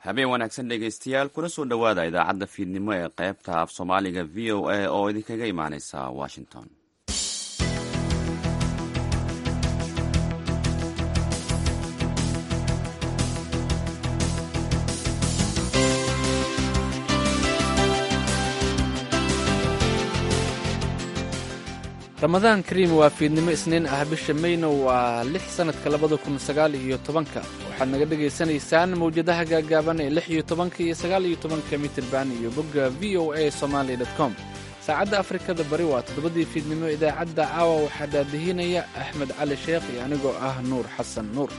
habeen wanaagsan dhegaystayaal kuna soo dhowaada idaacadda fiidnimo ee qaybta af soomaaliga v o a oo idinkaga imaaneysa washington ramadaan kariim waa fiidnimo isniin ah bisha mayna waa lix sannadka labada kun sagaal iyo tobanka waxaad naga dhagaysanaysaan mawjadaha gaagaaban ee lix iyo tobanka iyo sagaal iyo tobanka mitirban iyo bogga v o a somaali com saacadda afrikada bari waa toddobadii fiidnimo idaacadda caawa waxaa daadihinaya axmed cali sheekh iyo anigoo ah nuur xasan nuur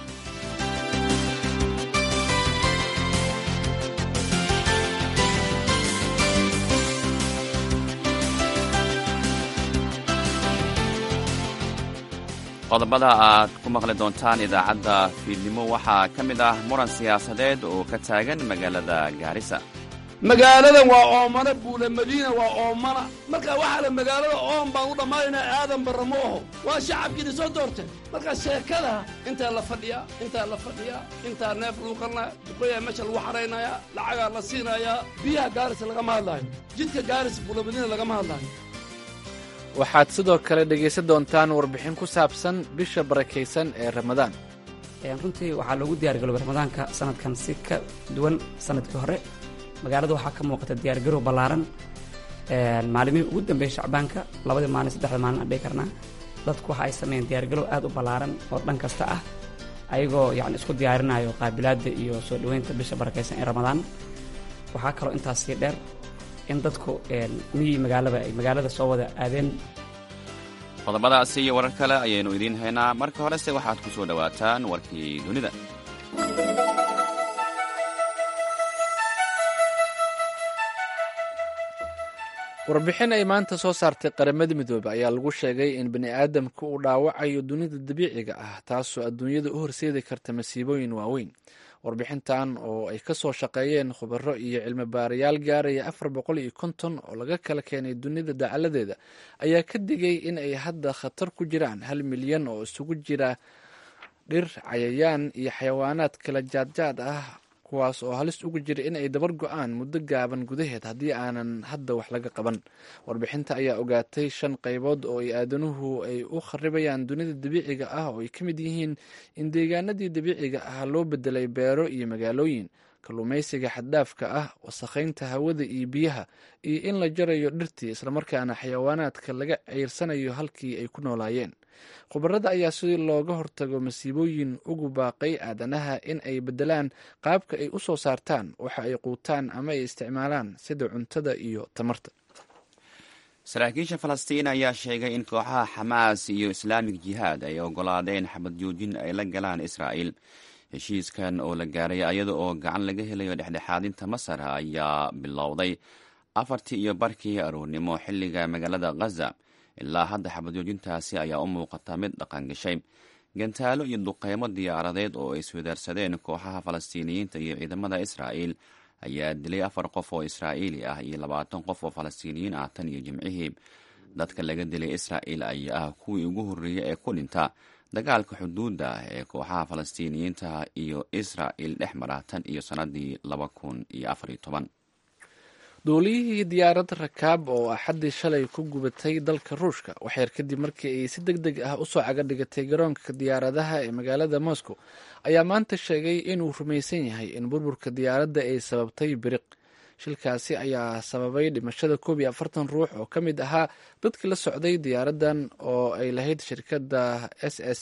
qodobada aad ku maqli doontaan idaacadda fiidnimo waxaa ka mid ah muran siyaasadeed oo ka taagan magaalada gaarisa magaaladan waa oomana buule madiina waa oomana marka waxaa la magaalada oom baan u dhammaanaynaa aadan barra ma aho waa shacabkiina soo doortay marka sheekada intaa la fadhiyaa intaa la fadhiyaa intaa neef lagu qarnaya duqoyaa meesha lagu xaraynayaa lacagaa la siinayaa biyaha gaaris lagama hadlaayo jidka gaaris buule madiina lagama hadlaayo waxaad sidoo kale dhegaysan doontaan warbixin ku saabsan bisha barakaysan ee ramadaan runtii waxaa loogu diyaargaroobay ramadaanka sanadkan si ka duwan sanadkii hore magaalada waxaa ka muuqata diyaargarow ballaaran maalimihii ugu dambeeyey shacbaanka labadii maalin saddexda maalin aan dhihi karnaa dadku waxa ay sameeyeen diyaargarow aad u ballaaran oo dhan kasta ah ayagoo yacni isku diyaarinayo qaabilaadda iyo soo dhoweynta bisha barakaysan ee ramadaan waxaa kaloo intaas sii dheer in dadku miyii magaalaba ay magaalada soo wada aadeen qodobadaasi iyo warar kale ayaynu idiin haynaa marka horese waxaad ku soo dhowaataan warkii dunida warbixin ay maanta soo saartay qaramada midoobe ayaa lagu sheegay in bani aadamka uu dhaawacayo dunida dabiiciga ah taasoo adduunyada u horseedi karta masiibooyin waaweyn warbixintan oo ay ka soo shaqeeyeen khubaro iyo cilmi baarayaal gaaraya afar boqol iyo konton oo laga kala keenay dunida dacaladeeda ayaa ka digay in ay hadda khatar ku jiraan hal milyan oo isugu jira dhir cayayaan iyo xayawaanaad kala jaadjaad ah kuwaas oo halis ugu jira in ay dabar go-aan muddo gaaban gudaheed haddii aanan hadda wax laga qaban warbixinta ayaa ogaatay shan qaybood oo ay aadanuhu ay u kharibayaan dunida dabiiciga ah oo ay ka mid yihiin in deegaanadii dabiiciga ah loo bedelay beero iyo magaalooyin kalluumaysiga xaddaafka ah wasakhaynta hawada iyo biyaha iyo in la jarayo dhirtii islamarkaana xayawaanaadka laga ceyrsanayo halkii ay ku noolaayeen khubarada ayaa si looga hortago masiibooyin ugu baaqay aadanaha in ay bedelaan qaabka ay u soo saartaan waxa ay quutaan ama ay isticmaalaan sida cuntada iyo tamarta saraakiisha falastiin ayaa sheegay in kooxaha xamaas iyo islaamik jihaad ay ogolaadeen xabad joojin ay la galaan israa'il heshiiskan oo la gaaray ayada oo gacan laga helayo dhexdhexaadinta masar ayaa bilowday afartii iyo barkii aroornimo xilliga magaalada khaza ilaa hadda xabadjoojintaasi ayaa u muuqata mid dhaqan gashay gantaalo iyo duqeymo diyaaradeed oo ay iswadaarsadeen kooxaha falastiiniyiinta iyo ciidamada israa'il ayaa dilay afar qof oo israa'iili ah iyo labaatan qof oo falastiiniyiin ah tan iyo jimcihii dadka laga dilay israa'il ayaa ah kuwii ugu horreeyey ee ku dhinta dagaalka xuduudda ee kooxaha falastiiniyiinta iyo israa'il dhex mara tan iyo sannadii laba kun iyo afar iyo toban duuliyihii diyaarad rakaab oo axaddii shalay ku gubatay dalka ruushka waxyar kadib markii ay si deg deg ah usoo caga dhigatay garoonka diyaaradaha ee magaalada moscow ayaa maanta sheegay inuu rumaysan yahay in burburka diyaaradda ay sababtay biriq shilkaasi ayaa sababay dhimashada koob iyo afartan ruux oo ka mid ahaa dadkii la socday diyaaraddan oo ay lahayd shirkadda s s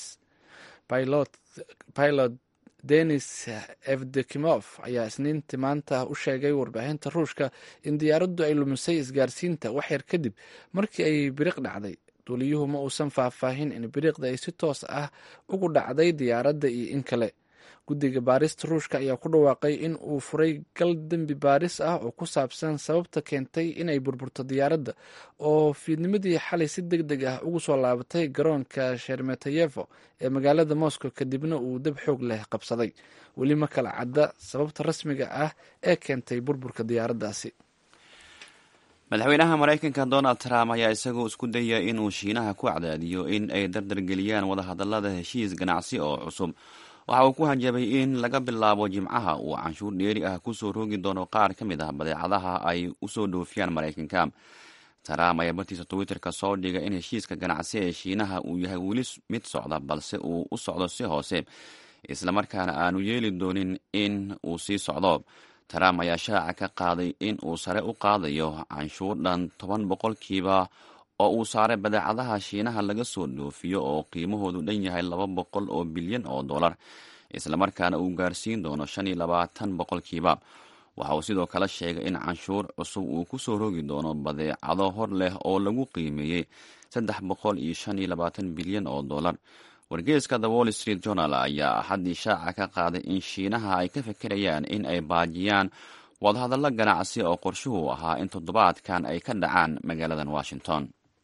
pilot denis evdekimof ayaa isniintii maanta u sheegay warbaahinta ruushka in diyaaraddu ay lumisay isgaarsiinta waxyar kadib markii ay biriq dhacday duuliyuhu ma uusan faahfaahin in biriqda ay si toos ah ugu dhacday diyaaradda iyo in kale guddiga baarista ruushka ayaa ku dhawaaqay in uu furay gal dembi baaris ah oo ku saabsan sababta keentay inay burburto diyaaradda oo fiidnimadii xalay si deg deg ah ugu soo laabatay garoonka shermetayevo ee magaalada moscow kadibna uu dab xoog leh qabsaday weli ma kala cadda sababta rasmiga ah ee keentay burburka diyaaraddaasi madaxweynaha maraykanka donald trump ayaa isagoo isku daya inuu shiinaha ku cadaadiyo in ay dardargeliyaan wadahadallada heshiis ganacsi oo cusub waxa uu ku hanjabay in laga bilaabo jimcaha uu canshuur dheeri ah kusoo roogi doono qaar ka mid ah badeecadaha ay usoo dhoofiyaan maraykanka trump ayaa bartiisa twitterka soo dhigay in heshiiska ganacsi ee shiinaha uu yahay weli mid socda balse uu u socdo si hoose islamarkaana aanu yeeli doonin in uu sii socdo trump ayaa shaaca ka qaaday in uu sare u qaadayo canshuur dhan toban boqolkiiba oo uu saaray badeecadaha shiinaha laga soo dhoofiyo oo qiimahoodu dhan yahay laba boqol oo bilyan oo dollar islamarkaana uu gaarsiin doono shan iyo labaatan boqolkiiba waxa uu sidoo kale sheegay in canshuur cusub uu ku soo rogi doono badeecado hor leh oo lagu qiimeeyey saddex boqol iyo shan iyo labaatan bilyan oo dollar wargeeska the wall street journal ayaa axaddii shaaca ka qaaday in shiinaha ay ka fekerayaan in ay baajiyaan wadahadallo ganacsi oo qorshuhu ahaa in toddobaadkan ay ka dhacaan magaaladan washington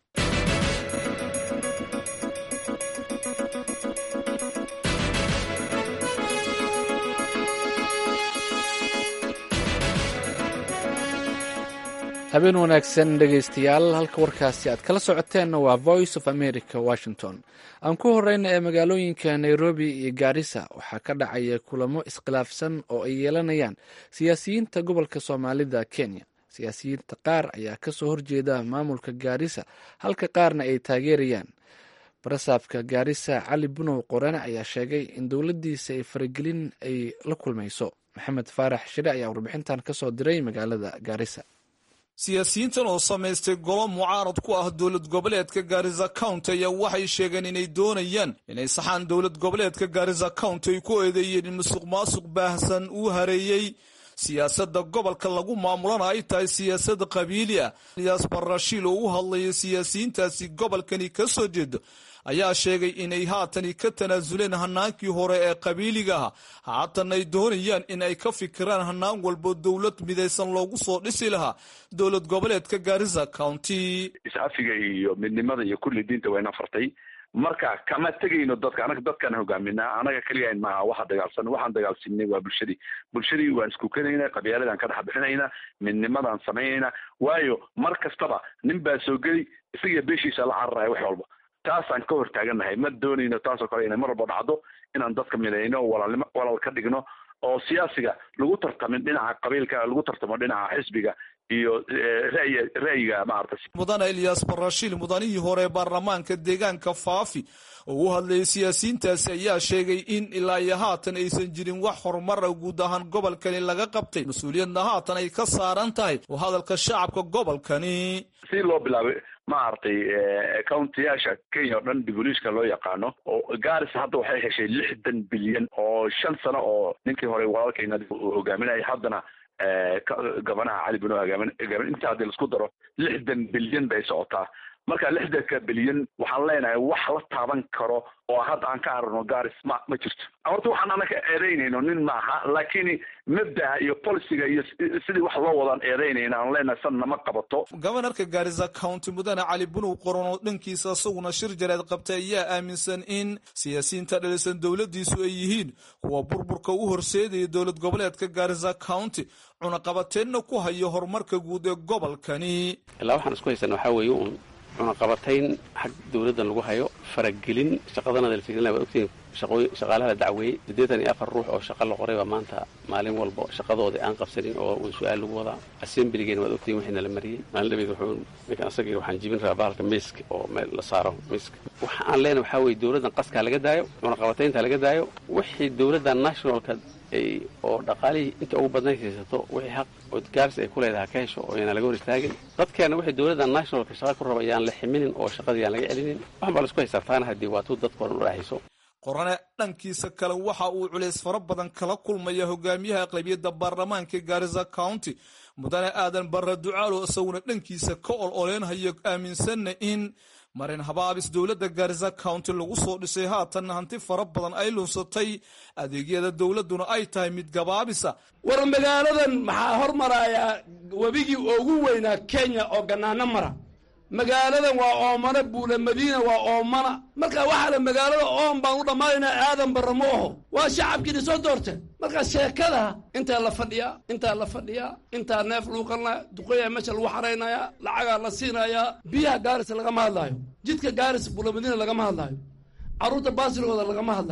habeen wanaagsan dhegaystayaal halka warkaasi aad kala socoteenna waa voice of america washington aan ku horeyna ee magaalooyinka nairobi iyo gaarisa waxaa ka dhacaya kulamo iskhilaafsan oo ay yeelanayaan siyaasiyiinta gobolka soomaalida kenya siyaasiyiinta qaar ayaa kasoo horjeeda maamulka gaarisa halka qaarna ay taageerayaan barasaabka gaarisa cali bunow qorane ayaa sheegay in dowladdiisa ay faragelin ay la kulmayso maxamed faarax shire ayaa warbixintan kasoo diray magaalada gaarisa siyaasiyiintan oo samaystay golo mucaarad ku ah dowlad goboleedka gaarisa county ayaa waxay sheegeen inay doonayaan inay saxaan dowlad goboleedka gaarisa county ay ku eedeeyeen in musuq maasuq baahsan uu hareeyey siyaasadda gobolka lagu maamulana ay tahay siyaasad qabiili ah iyaas barashiil oo u hadlaya siyaasiyiintaasi gobolkani ka soo jeedo ayaa sheegay inay haatani ka tanaasuleen hanaankii hore ee qabiiliga ah haatan ay doonayaan in ay ka fikiraan hanaan walbo dowlad midaysan loogu soo dhisi lahaa dowlad goboleedka gaarisa county is-afiga iyo midnimada iyo kulli diinta wayna fartay marka kama tegayno dadka anaga dadkaan hogaaminaa anaga keligaan maaha waxa dagaalsan waxaan dagaalsinay waa bulshadii bulshadii waan iskukanayna qabyaaladaan ka dhex bixinayna midnimadaan samaynayna waayo mar kastaba nin baa soo geli isagiyo beeshiisa la cararaya wax walba taasaan ka hortaagannahay ma doonayno taasoo kale inay mar walba dhacdo inaan dadka midayno walaalnimo walaal ka dhigno oo siyaasiga lagu tartamin dhinaca qabiilka lagu tartamo dhinaca xisbiga iyo ra'yi ra'yiga maarata mudane ilyas barashiil mudanihii hore baarlamaanka deegaanka faafi oo u hadlayay siyaasiyiintaasi ayaa sheegay in ilaa iyo haatan aysan jirin wax horumara guud ahaan gobolkani laga qabtay mas-uuliyadna haatan ay ka saaran tahay oo hadalka shacabka gobolkani si loo bilaabay maaragtay countiyaasha kenya oo dhan dibuliishka loo yaqaano oo garis hadda waxay heshay lixdan bilyan oo shan sano oo ninkii hore walaalkayna hogaaminaya haddana gabanaha cali bino hogaamin inta haddii laisku daro lixdan bilyan bay socotaa marka lixdanka bilyan waxaan leenahay wax la taaban karo oo hadda aan ka aragno garis ma ma jirto horta waxaan anaka eedaynayno nin maaha laakiin mabdaha iyo policiga iyo sidii wax loo wadaan eedaynayna aan leenahay san nama qabato gobanarka gaarisa county mudane cali bunow qoran oo dhankiisa isaguna shir jareed qabtay ayaa aaminsan in siyaasiyiinta dhalisan dowladiisu ay yihiin kuwa burburka u horseedaya dowlad goboleedka gaarisa county cunaqabateenna ku hayo horumarka guud ee gobolkani ilaa waxaan isku haysan waxaa weeye uun cunaqabatayn xag dowladdan lagu hayo faragelin shaqadanada la fiirinaya waad ogtihiin shaqaalaha la dacweeyey siddeetan iyo afar ruux oo shaqa la qoray baa maanta maalin walba shaqadoodii aan qabsanin oo su-aal lagu wadaa assembligeen waad ogtihiin wixiina la mariyey maalin dhabeed wuxuu ninkan asagii waxaan jibin rabaa bahalka miiska oo meel la saaro miiska waxa aan leenahay waxaa weeye dowladdan qaskaa laga daayo cunaqabataynta laga daayo wixii dowladda nationalka oo dhaqaalihii inta ugu badnayd haysato wixii xaq oo gaaris ay ku leedahay ka hesho oo yaan laga hor istaagin dadkeena wixii dowladda nationalka shaqa ku raba yaan la ximinin oo shaqadii yaan laga celinin waxan baa la isku haysartaana haddii waatuu dadka odhan u dhexayso qorane dhankiisa kale waxa uu culays fara badan kala kulmaya hogaamiyaha aqlabiyadda baarlamaanka gaarisa county mudane aadan barre ducaalo isaguna dhankiisa ka ol oleenhayo aaminsanna in marin habaabis dowladda gaarisa county lagu soo dhisay haatanna hanti fara badan ay lunsatay adeegyada dowladduna ay tahay mid gabaabisa war magaaladan maxaa hormarayaa webigii ugu weynaa kenya oo gannaano mara magaaladan waa oomana buula madiina waa oomana marka waxaa la magaalada oom baan u dhammaanaynaa aadan barra ma aho waa shacabkiina soo doorteen marka sheekada intaa la fadhiyaa intaa la fadhiyaa intaa neef lagu qalinaya duqoyaa meesha lagu xaraynayaa lacagaa la siinayaa biyaha gaaris lagama hadlaayo jidka gaaris buula madiina lagama hadlaayo carruurta baasilgooda lagama hadlaayo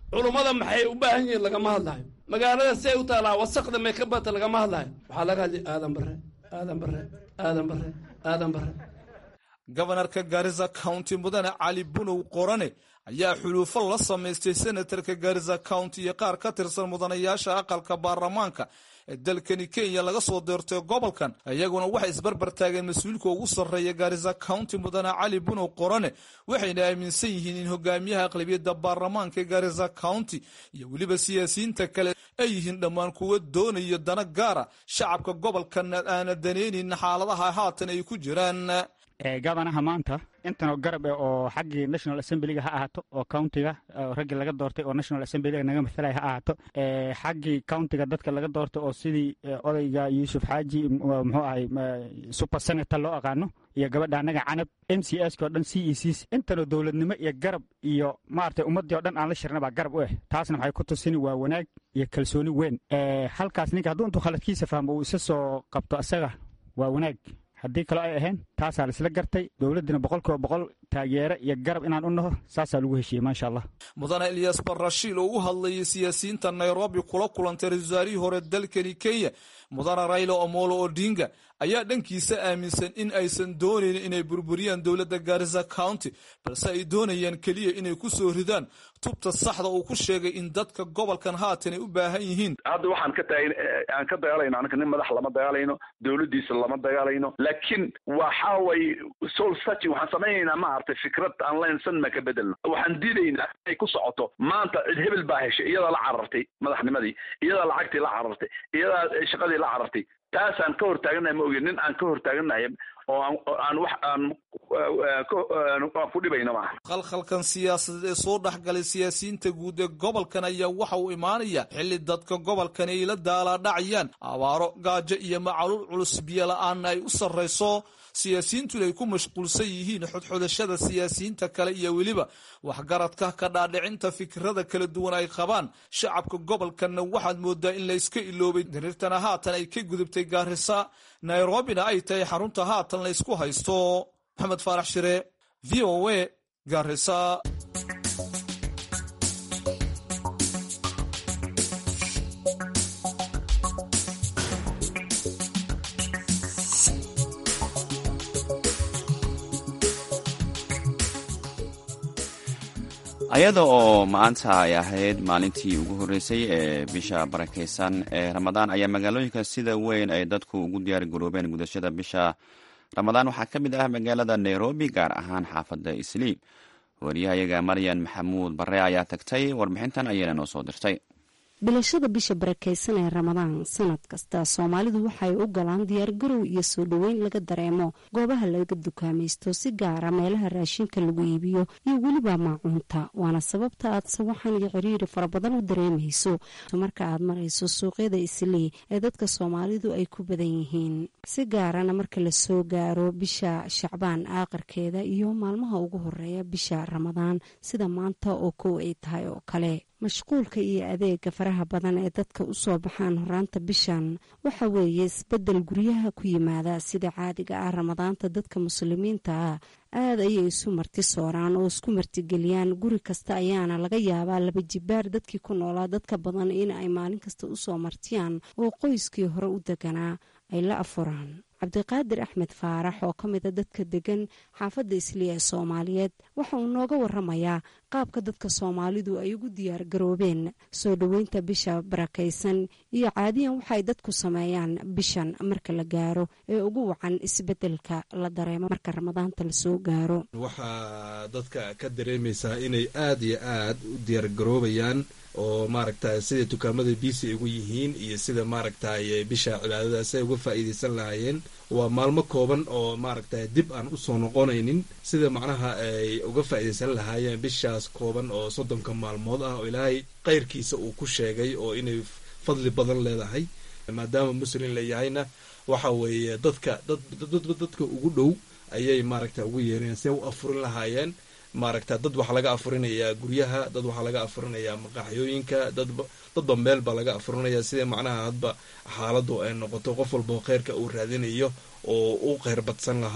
culummada maxay u baahan yihiin lagama hadlayo magaalada si ay u taalaa wasaqda may ka bata lagama hadlayo waxaa laga hadlay aadan bare aadan bare aadan bare aadan bare gobanarka gaarisa county mudane cali bunow qorane ayaa xuluufo la samaystay senatarka gaarisa county iyo qaar ka tirsan mudanayaasha aqalka baarlamaanka ee dalkani kenya laga soo deertay gobolkan iyaguna waxay isbarbar taageen mas-uulka ugu sarreeya gaarisa county mudane cali bunow qorane waxayna aaminsan yihiin in hogaamiyaha aqlabiyadda baarlamaanka ee gaarisa county iyo weliba siyaasiyiinta kale ay yihiin dhammaan kuwa doonaya dana gaara shacabka gobolkan aana daneynin xaaladaha haatan ay ku jiraan gabanaha maanta intanoo garab eh oo xaggii national assemblyga ha ahaato oo countiga raggii laga doortay oo national assemblyga naga mathalaya ha ahaato xaggii countiga dadka laga doortay oo sidii odayga yuusuf xaaji muxuu ahay super senator loo aqaano iyo gabadha annaga canab m c s oo dhan c e cs intanoo dowladnimo iyo garab iyo maaragtay ummaddii o dhan aan la shirna baa garab u eh taasna waxay ku tusini waa wanaag iyo kalsooni weyn halkaas ninka hadduu intuu khaladkiisa fahmo uu isa soo qabto asaga waa wanaag haddii kaloo ay ahayn taasaa laisla gartay dowladdina boqol kiiba boqol taageere iyo garab inaan u naho saasaa lagu heshiiyey maasha allah mudane ilyas barashiil oo u hadlayay siyaasiyiinta nairobi kula kulantay ra-isul wasaarihii hore dalkani kenya mudane raylo omolo odinga ayaa dhankiisa aaminsan in aysan doonayn inay burburiyaan dowladda gaarisa county balse ay doonayaan keliya inay ku soo ridaan tubta saxda uu ku sheegay in dadka gobolkan haatan ay u baahan yihiin hadda waxaan ka taagn aan ka dagaalayno anaka nin madax lama dagaalayno dowladdiisa lama dagaalayno laakiin waxa way soul searching waxaan samaynaynaa maaragtay fikrad aan laynsan ma ka bedelno waxaan diidaynaa inay ku socoto maanta cid hebel baa heshay iyadaa la carartay madaxnimadii iyadaa lacagtii la carartay iyadaa shaqadii la carartay taasaan ka hortaaganahay ma ogin nin aan ka hortaaganahay oo aan wax aan aan ku dhibayno maaha khalkhalkan siyaasadeed ee soo dhexgalay siyaasiyiinta guud ee gobolkan ayaa waxa uu imaanaya xilli dadka gobolkan ay la daalaadhacayaan abaaro gaajo iyo macaluul culus biyo la-aanna ay u sarrayso siyaasiyiintuna ay ku mashquulsan yihiin xodxodashada siyaasiyiinta kale iyo weliba waxgaradka ka dhaadhicinta fikrada kala duwan ay qabaan shacabka gobolkanna waxaad moodaa in layska iloobay dariirtana haatan ay ka gudubtay gaarisa nairobina ay tahay xarunta haatan laysku haysto maxamed faarax shire v o a gaarisa ayada oo maanta ay ahayd maalintii ugu horreysay ee bisha barakaysan ee ramadaan ayaa magaalooyinka sida weyn ay dadku ugu diyaar garoobeen gudashada bisha ramadaan waxaa ka mid ah magaalada nairobi gaar ahaan xaafadda isliim wariyahayaga maryan maxamuud barre ayaa tagtay warbixintan ayayna noo soo dirtay bilashada bisha barakaysan ee ramadaan sanad kasta soomaalidu waxay u galaan diyaargarow iyo soo dhoweyn laga dareemo goobaha laga dukaamaysto si gaara meelaha raashinka lagu iibiyo iyo weliba maacuunta waana sababta aad sawaxan iyo ciriiri fara badan u dareemayso marka aad marayso suuqyada islii ee dadka soomaalidu ay ku badan yihiin si gaarana marka lasoo gaaro bisha shacbaan aaqarkeeda iyo maalmaha ugu horeeya bisha ramadaan sida maanta oo kow ay tahay oo kale mashquulka iyo adeega faraha badan ee dadka u soo baxaan horaanta bishan waxa weeye isbedel guryaha ku yimaada sida caadiga ah ramadaanta dadka muslimiinta ah aad ayay isu marti sooraan oo isku martigeliyaan guri kasta ayaana laga yaabaa laba jibaar dadkii ku noolaa dadka badan in ay maalin kasta usoo martiyaan oo qoyskii hore u deganaa ay la afuraan cabdiqaadir axmed faarax oo ka mida dadka degan xaafadda isliya ee soomaaliyeed waxa uu nooga waramayaa qaabka dadka soomaalidu ay ugu diyaar garoobeen soo dhoweynta bisha barakaysan iyo caadiyan waxay dadku sameeyaan bishan marka la gaaro ee ugu wacan isbedelka la dareemo marka ramadaanta lasoo gaaro waxaa dadka ka dareemaysaa inay aad iyo aad u diyaargaroobayaan oo maaragtay sida dukaamada biisi ugu yihiin iyo sida maaragtay bisha cibaadadaas ay uga faa'iidaysan lahaayeen waa maalmo kooban oo maaragtay dib aan usoo noqonaynin sida macnaha ay uga faa'iidaysan lahaayeen bishaas kooban oo soddonka maalmood ah oo ilaahay kayrkiisa uu ku sheegay oo inay fadli badan leedahay maadaama muslim layahayna waxa weeye dadka dadka ugu dhow ayay maaragta ugu yeereen si ay u afurin lahaayeen maaragta dad waxaa laga afurinayaa guryaha dad waxaa laga afurinayaa maqaaxyooyinka dadba dadba meel baa laga afurinaya sida macnaha hadba xaaladu ay noqoto qof walbao kheyrka uu raadinayo oo u kheyr badsan lahaa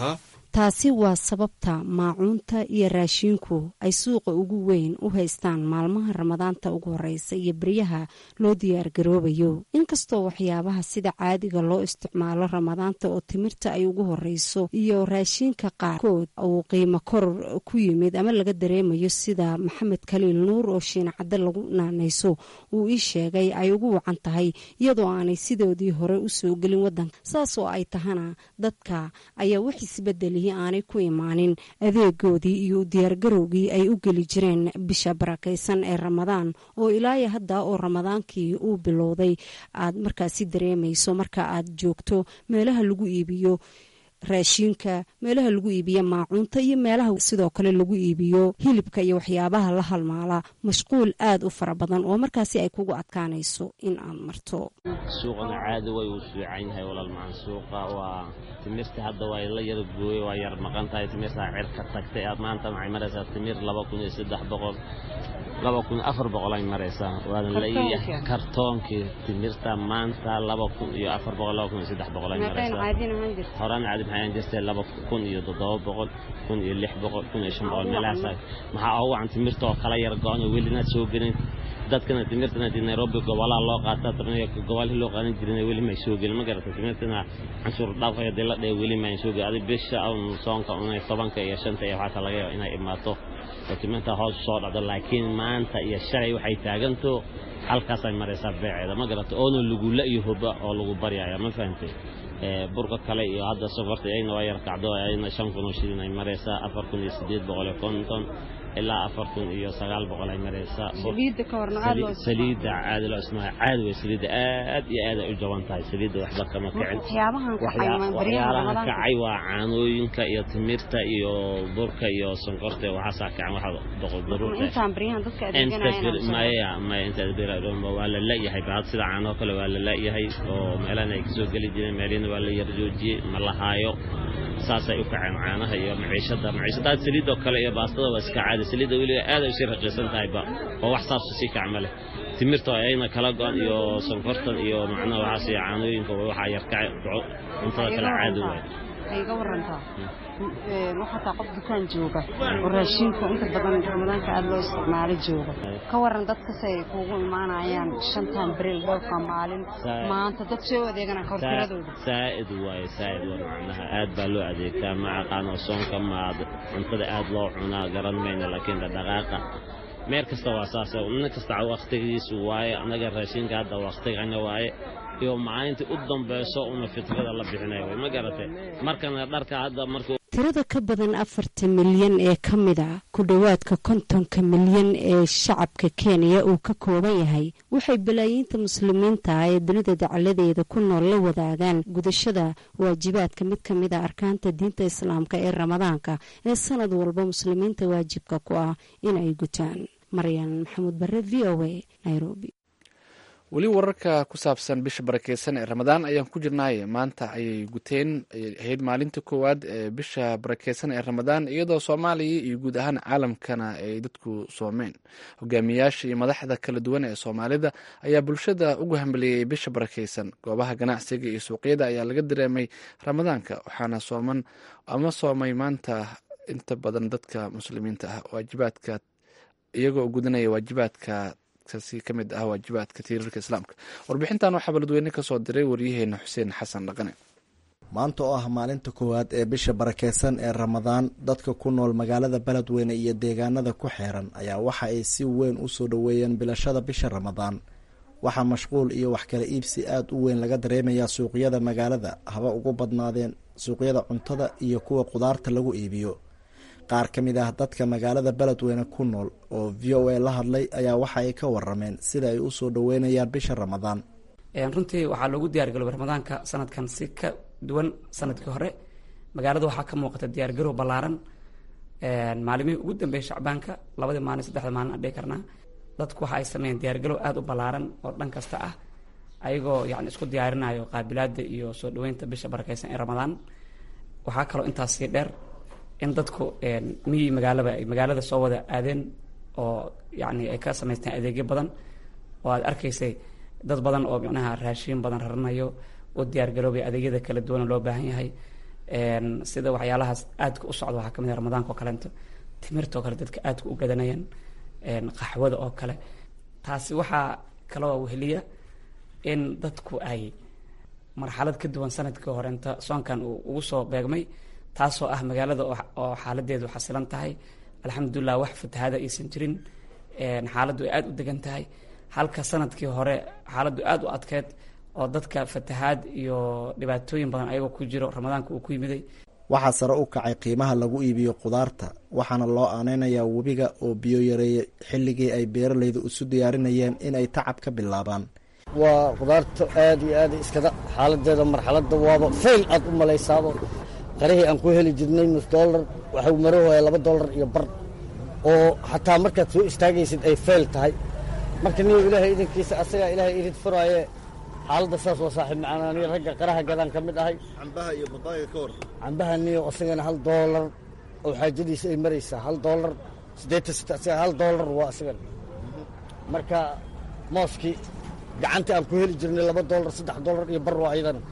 taasi waa sababta maacuunta iyo raashiinku ay suuqa ugu weyn u haystaan maalmaha ramadaanta ugu horeysa iyo beryaha loo diyaargaroobayo inkastoo waxyaabaha sida caadiga loo isticmaalo ramadaanta oo timirta ay ugu horeyso iyo raashiinka qaarkood uu qiimo koror ku yimid ama laga dareemayo sida maxamed kaliil nuur oo shiinacadde lagu naanayso uu ii sheegay ay ugu wacan tahay iyadoo aanay sidoodii hore usoo gelin wadanka saas oo ay tahana dadka ayaa wax isbedelihii aanay ku imaanin adeegoodii iyo diyaargarowgii ay u geli jireen bisha barakaysan ee ramadaan oo ilaaya hadda oo ramadaankii uu bilowday aad markaasi dareemayso marka aad joogto meelaha lagu iibiyo raashiinka meelaha lagu iibiyo maacuunta iyo meelaha sidoo kale lagu iibiyo hilibka iyo waxyaabaha la halmaala mashquul aad u fara badan oo markaasi ay kugu adkaanayso in aad marto suuqana caadi way uu fiican yahay walaal macaan suuqa waa timirta hadda waa la yar gooye waa yar maqan tahay timirtaa cirka tagtay aad maanta waxay maraysaa timir laba kun iyo saddex boqol laba kun afar boqol ay maraysaa waana leeyahay kartoonkii timirta maanta laba kun iyo afar boqol laba kun iyo saddex boqol ay maraysaa horaan caadi maxay aan jirtay laba kun iyo toddoba boqol kun iyo lix boqol kun iyo shan boqol meelahaas maxaa ugu wacan timirta oo kala yar go-an oo welinaad soo gelin dadkana timirtana dii nairobi gobolaha loo qaataa tarniya gobolihii loo qaadan jirin weli may soo gelin ma garata timirtana canshuur dhaafaya dee la dhee weli may soo gelin adi bisha un soonka unay tobanka iyo shanta iyo waxaa laga yaaba inay imaato oo timirta hoos soo dhacdo laakiin maanta iyo shalay waxay taaganto halkaasay maraysaa beeceeda ma garata oona lagula iyo huba oo lagu baryaya ma fahantay burka kale iyo hadda sokorta ayna waa yar kacdo ayna shan kun oo shilin ay maraysaa afar kun iyo sideed boqol iyo konton ilaa afar kun iyo sagaal boqol ay maraysaa saliidda caadi loo ismaa caadi wey saliidda aad iyo aad ay u jaban tahay saliidda waxba kama kicin waxyaalahan kacay waa caanooyinka iyo timirta iyo burka iyo sonkorta waxaasaa kacan waxa boqolmaya maya intaad waa la la-yahay bahad sida caanoo kale waa la la-yahay oo meelana ay kasoo geli jireen meelina waa la yar joojiyey ma lahaayo saasay u kaceen caanaha iyo maciishada maciishada saliidoo kale iyo baastada waa iska caadi saliidda weliga aad ay usii raqiisan tahayba oo wax saabsa sii kac ma leh timirta ayna kala go-an iyo sonkortan iyo macnaha waxaas iyo caanooyinka waxaa yar kacay cuntada kale caadi waay iga warantaa waxaa taa qof dukaan jooga oo raashiinka inta badan ramadaanka aada loo isticmaalo jooga ka waran dadkasay kuugu imaanayaan shantan beril dhowrka maalin maanta dad soo adeegana kortiradooda saa'id waaye saa'id waa macnaha aad baa loo adeegtaa ma aqaano soonka maad cuntada aad loo cunaa garan mayna laakiin dhaqaaqa meel kasta waa saas nin kasta waktigiisu waaye annaga raashinka hadda waktigana waaye iyo maalintii u dambayso una fitrada la bixinaya way ma garatay markana dharka hadda markuu tirada ka badan afarta milyan ee ka mid a ku dhowaadka kontonka milyan ee shacabka kenya uu ka kooban yahay waxay balaayiinta muslimiinta ah ee dunida dacaladeeda ku nool la wadaagaan gudashada waajibaadka mid ka mid a arkaanta diinta islaamka ee ramadaanka ee sanad walba muslimiinta waajibka ku ah inay gutaan maryan maxamuud bare v o a nairobi weli wararka ku saabsan bisha barakeysan ee ramadaan ayaan ku jirnaaye maanta ayay guteen ayay ahayd maalinta koowaad ee bisha barakeysan ee ramadaan iyadoo soomaaliya iyo guud ahaan caalamkana ay dadku soomeen hogaamiyaasha iyo madaxda kala duwan ee soomaalida ayaa bulshada ugu hambeliyey bisha barakeysan goobaha ganacsiga iyo suuqyada ayaa laga dareemay ramadaanka waxaana sooman ama soomay maanta inta badan dadka muslimiinta ah waajibaadka iyagoo gudanaya waajibaadka ka mid ah waajibaadka tiirarka islaamka warbixintan waxaa baladweyne kasoo diray waryaheena xuseen xasan dhaqane maanta oo ah maalinta koowaad ee bisha barakeysan ee ramadaan dadka ku nool magaalada beledweyne iyo deegaanada ku xeeran ayaa waxa ay si weyn u soo dhoweeyeen bilashada bisha ramadaan waxaa mashquul iyo wax kala iibsi aada u weyn laga dareemayaa suuqyada magaalada haba ugu badnaadeen suuqyada cuntada iyo kuwa qudaarta lagu iibiyo qaar ka mid ah dadka magaalada beledweyne ku nool oo v o a la hadlay ayaa waxa ay ka warameen sida ay usoo dhaweynayaan bisha ramadaan runtii waxaa loogu diyaargalooba ramadaanka sanadkan si ka duwan sanadkii hore magaalada waxaa ka muuqata diyaargarow ballaaran maalimihii ugu dambeeyay shacbaanka labadii maalin saddexda maalin aan dhihi karnaa dadku waxa ay sameeyeen diyaargalow aada u ballaaran oo dhan kasta ah ayagoo yani isku diyaarinayo qaabilaada iyo soo dhaweynta bisha barakeysan ee ramadaan waxaa kaloo intaas sii dheer in dadku miyi magaalaba ay magaalada soo wada aadeen oo yani ay ka samaysteen adeegyo badan oo aad arkaysay dad badan oo micnaha raashiin badan raranayo oo diyaargaroobay adeegyada kala duwana loo baahan yahay sida waxyaalahaas aadka u socda waxaa kamid ah ramadaanka oo kaleeto timirta oo kale dadka aadka u gadanayaan qaxwada oo kale taasi waxaa kaloo weheliya in dadku ay marxalad ka duwan sanadkii hore inta soonkan uu ugu soo beegmay taasoo ah magaalada oo xaaladeedu xasilan tahay alxamdulilah wax fatahaada aysan jirin xaaladdu ay aada u degan tahay halka sanadkii hore xaaladdu aada u adkeed oo dadka fatahaad iyo dhibaatooyin badan ayagoo ku jiro ramadaanka uu ku yimiday waxaa sare u kacay qiimaha lagu iibiyo khudaarta waxaana loo aaneynayaa webiga oo biyo yareeyay xilligii ay beeralaydu isu diyaarinayeen in ay tacab ka bilaabaan waa khudaarta aad iyo aad iskada xaaladeeda marxaladda waaba fayl aad u malaysaabo qarihii aan ku heli jirnay nus dollar waxuu marahooya laba dollar iyo bar oo xataa markaad soo istaagaysid ay fayl tahay marka niyo ilaahay idankiisa asagaa ilaahay irid furaaye xaaladda saas waa saaxiib macaan aniga ragga qaraha gadaan ka mid ahay cambaha iyo badaaga ka war cambaha niyo asagana hal doolar oo xaajadiisa ay maraysaa hal doolar siddeetan sita asaga hal doolar waa asagana marka mooskii gacantii aan ku heli jirnay laba doolar saddex doolar iyo bar waa ayadana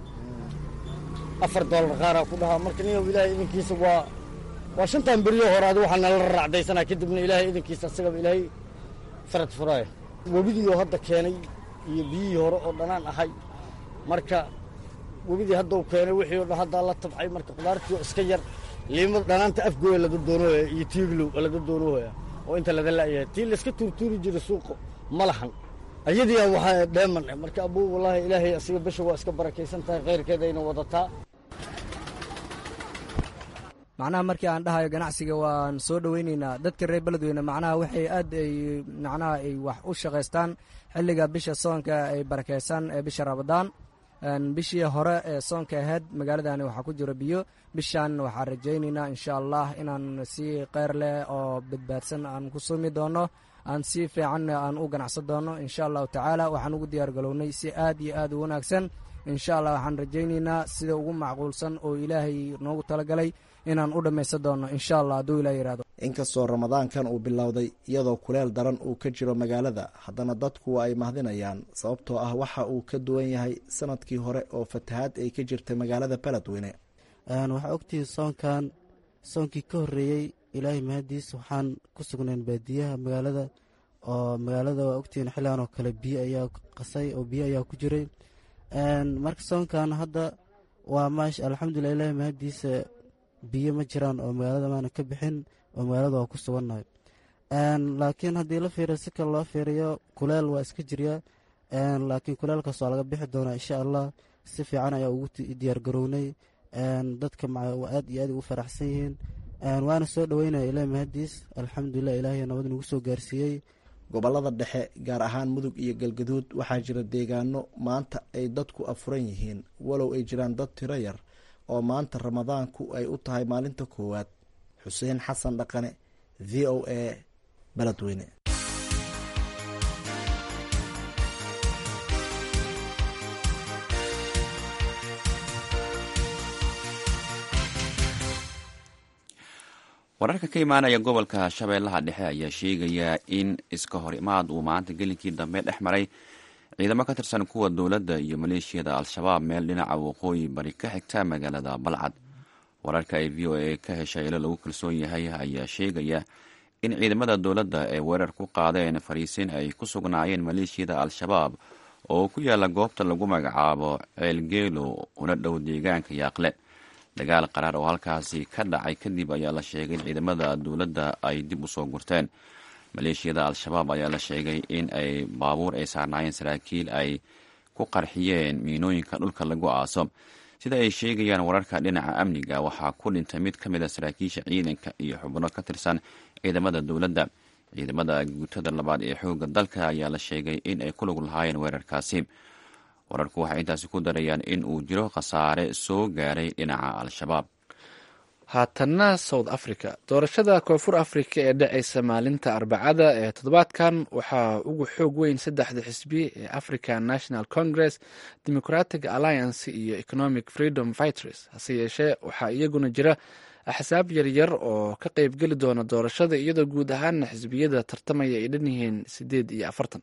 afar doolar qaaraa ku dhahaa marka niyo ilaahay idinkiisa waa waa shantan beriyo hore adi waxaa nala raacdaysanaa kadibna ilaahay idinkiisa asagaba ilaahay farad furaaya webidiioo hadda keenay iyo biyihii hore oo dhanaan ahay marka webidii haddau keenay wixii o dhan haddaa la tabcay marka khudaartii oo iska yar liimada dhanaanta afgooya laga doonooya iyo tiiglow laga doonooya oo inta lada la'yahay tii layska tuurtuuri jiray suuqa ma lahan ayadiia waxaa dheeman marka abuu wallaahi ilaahay asiga bisha waa iska barakaysan tahay khayrkeedayna wadataa macnaha markii aan dhahayo ganacsiga waan soo dhoweyneynaa dadka reer beledweyne macnaha waxay aad ay macnaha ay wax u shaqaystaan xilliga bisha soonka ay barakeysan ee bisha rabadaan bishii hore ee soonka ahayd magaaladani waxaa ku jiro biyo bishan waxaan rajayneynaa insha allah inaan si keyr leh oo badbaadsan aan ku sumi doono aan si fiican aan u ganacsan doono insha allahu tacaala waxaan ugu diyaar galownay si aad iyo aad u wanaagsan insha allah waxaan rajayneynaa sida ugu macquulsan oo ilaahay noogu talagalay inaan u dhammaysan doono insha allah hadduu ilah yihahdo inkastoo ramadaankan uu bilowday iyadoo kuleel daran uu ka jiro magaalada haddana dadku ay mahdinayaan sababtoo ah waxa uu ka duwan yahay sanadkii hore oo fatahaad ay ka jirtay magaalada beledweyne waxaa ogtihiin soonkan soonkii ka horreeyey ilaahay mahadiis waxaan ku sugnayn baadiyaha magaalada oo magaalada waa ogtihiin xilligan oo kale biyo ayaa qasay oo biyo ayaa ku jiray marka soonkan hadda waa maash alxamdulilah ilaahay mahadiisa biyo ma jiraan oo magaalada maana ka bixin oo magaalada waa ku sugannahay laakiin haddii la fiiriyo si kale loo fiiriyo kuleel waa iska jiryaa laakiin kuleelkaas waa laga bixi doonaa insha allah si fiican ayaa ugu diyaargarownay dadka aad iyo aad ugu faraxsan yihiin waana soo dhoweynaya ilaah mahadiis alxamdulilah ilaahay nabad nagu soo gaarsiiyey gobolada dhexe gaar ahaan mudug iyo galgaduud waxaa jira deegaano maanta ay dadku afuran yihiin walow ay jiraan dad tiro yar oo maanta ramadaanku ay u tahay maalinta koowaad xuseen xasan dhaqane v o a beledweyne wararka ka imaanaya gobolka shabeellaha dhexe ayaa sheegaya in iska hor imaad uu maanta gelinkii dambe dhex maray ciidamo ka tirsan kuwa dowladda iyo maleeshiyada al-shabaab meel dhinaca waqooyi bari ka xigta magaalada balcad wararka ay v o a ka heshay ilo lagu kalsoon yahay ayaa sheegaya in ciidamada dowladda ay weerar ku qaadeen fariisin ay ku sugnaayeen maleeshiyada al-shabaab oo ku yaala goobta lagu magacaabo ceelgeelo una dhow deegaanka yaaqle dagaal qaraar oo halkaasi ka dhacay kadib ayaa la sheegay in ciidamada dowladda ay dib u soo gurteen maleeshiyada al-shabaab ayaa la sheegay in ay baabuur ay saarnaayeen saraakiil ay ku qarxiyeen miinooyinka dhulka lagu aaso sida ay sheegayaan wararka dhinaca amniga waxaa ku dhintay mid ka mid a saraakiisha ciidanka iyo xubno ka tirsan ciidamada dowladda ciidamada guutada labaad ee xoogga dalka ayaa la sheegay in ay ku lug lahaayeen weerarkaasi wararku waxay intaasi ku darayaan in uu jiro khasaare soo gaaray dhinaca al-shabaab haatanna south africa doorashada koonfur africa ee dhacaysa maalinta arbacada ee toddobaadkan waxaa ugu xoog weyn saddexda xisbi ee african national congress democratic alliance iyo economic freedom fighters hase yeeshee waxaa iyaguna jira axsaab yaryar oo ka qeybgeli doona doorashada iyadoo guud ahaana xisbiyada tartamaya ay dhan yihiin sideed iyo afartan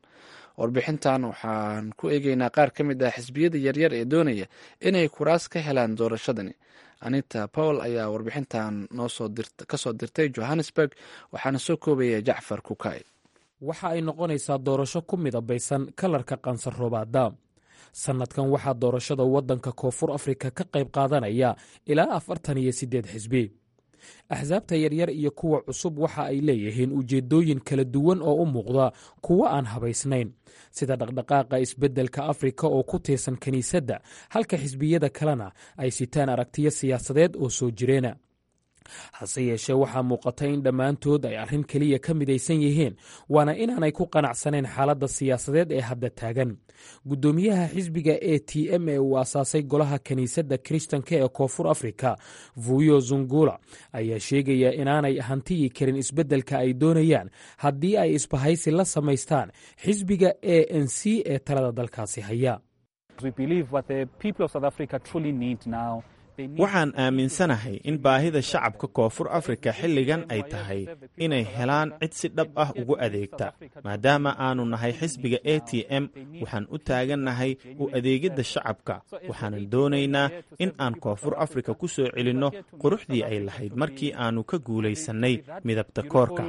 warbixintan waxaan ku eegeynaa qaar ka mid ah xisbiyada yaryar ee doonaya inay kuraas ka helaan doorashadani anita powell ayaa warbixintan kasoo dirtay johannesburg waxaana soo koobaya jacfar kukay waxa ay noqonaysaa doorasho ku midabaysan kalarka qansaroobaada sannadkan waxaa doorashada waddanka koonfur afrika ka qayb qaadanaya ilaa afartan iyo siddeed xisbi axsaabta yaryar iyo kuwa cusub waxa ay leeyihiin ujeeddooyin kala duwan oo u muuqda kuwo aan habaysnayn sida dhaqdhaqaaqa isbeddelka afrika oo ku tiirsan kiniisadda halka xisbiyada kalena ay sitaan aragtiyo siyaasadeed oo soo jireena hase yeeshee waxaa muuqata in dhammaantood ay arrin keliya ka midaysan yihiin waana inaanay ku qanacsanayn xaaladda siyaasadeed ee hadda taagan guddoomiyaha xisbiga a t m ee uu asaasay golaha kiniisadda kiristanka ee koonfur afrika vuyo zungula ayaa sheegaya inaanay hantiyi karin isbeddelka ay doonayaan haddii ay isbahaysi la samaystaan xisbiga a n c ee talada dalkaasi haya waxaan aaminsanahay in baahida shacabka koonfur afrika xilligan ay tahay inay helaan cid si dhab ah ugu adeegta maadaama aanu nahay xisbiga a t m waxaan u taagannahay u adeegidda shacabka waxaanan doonaynaa in aan koonfur afrika ku soo celinno quruxdii ay lahayd markii aannu ka guulaysannay midabta koorka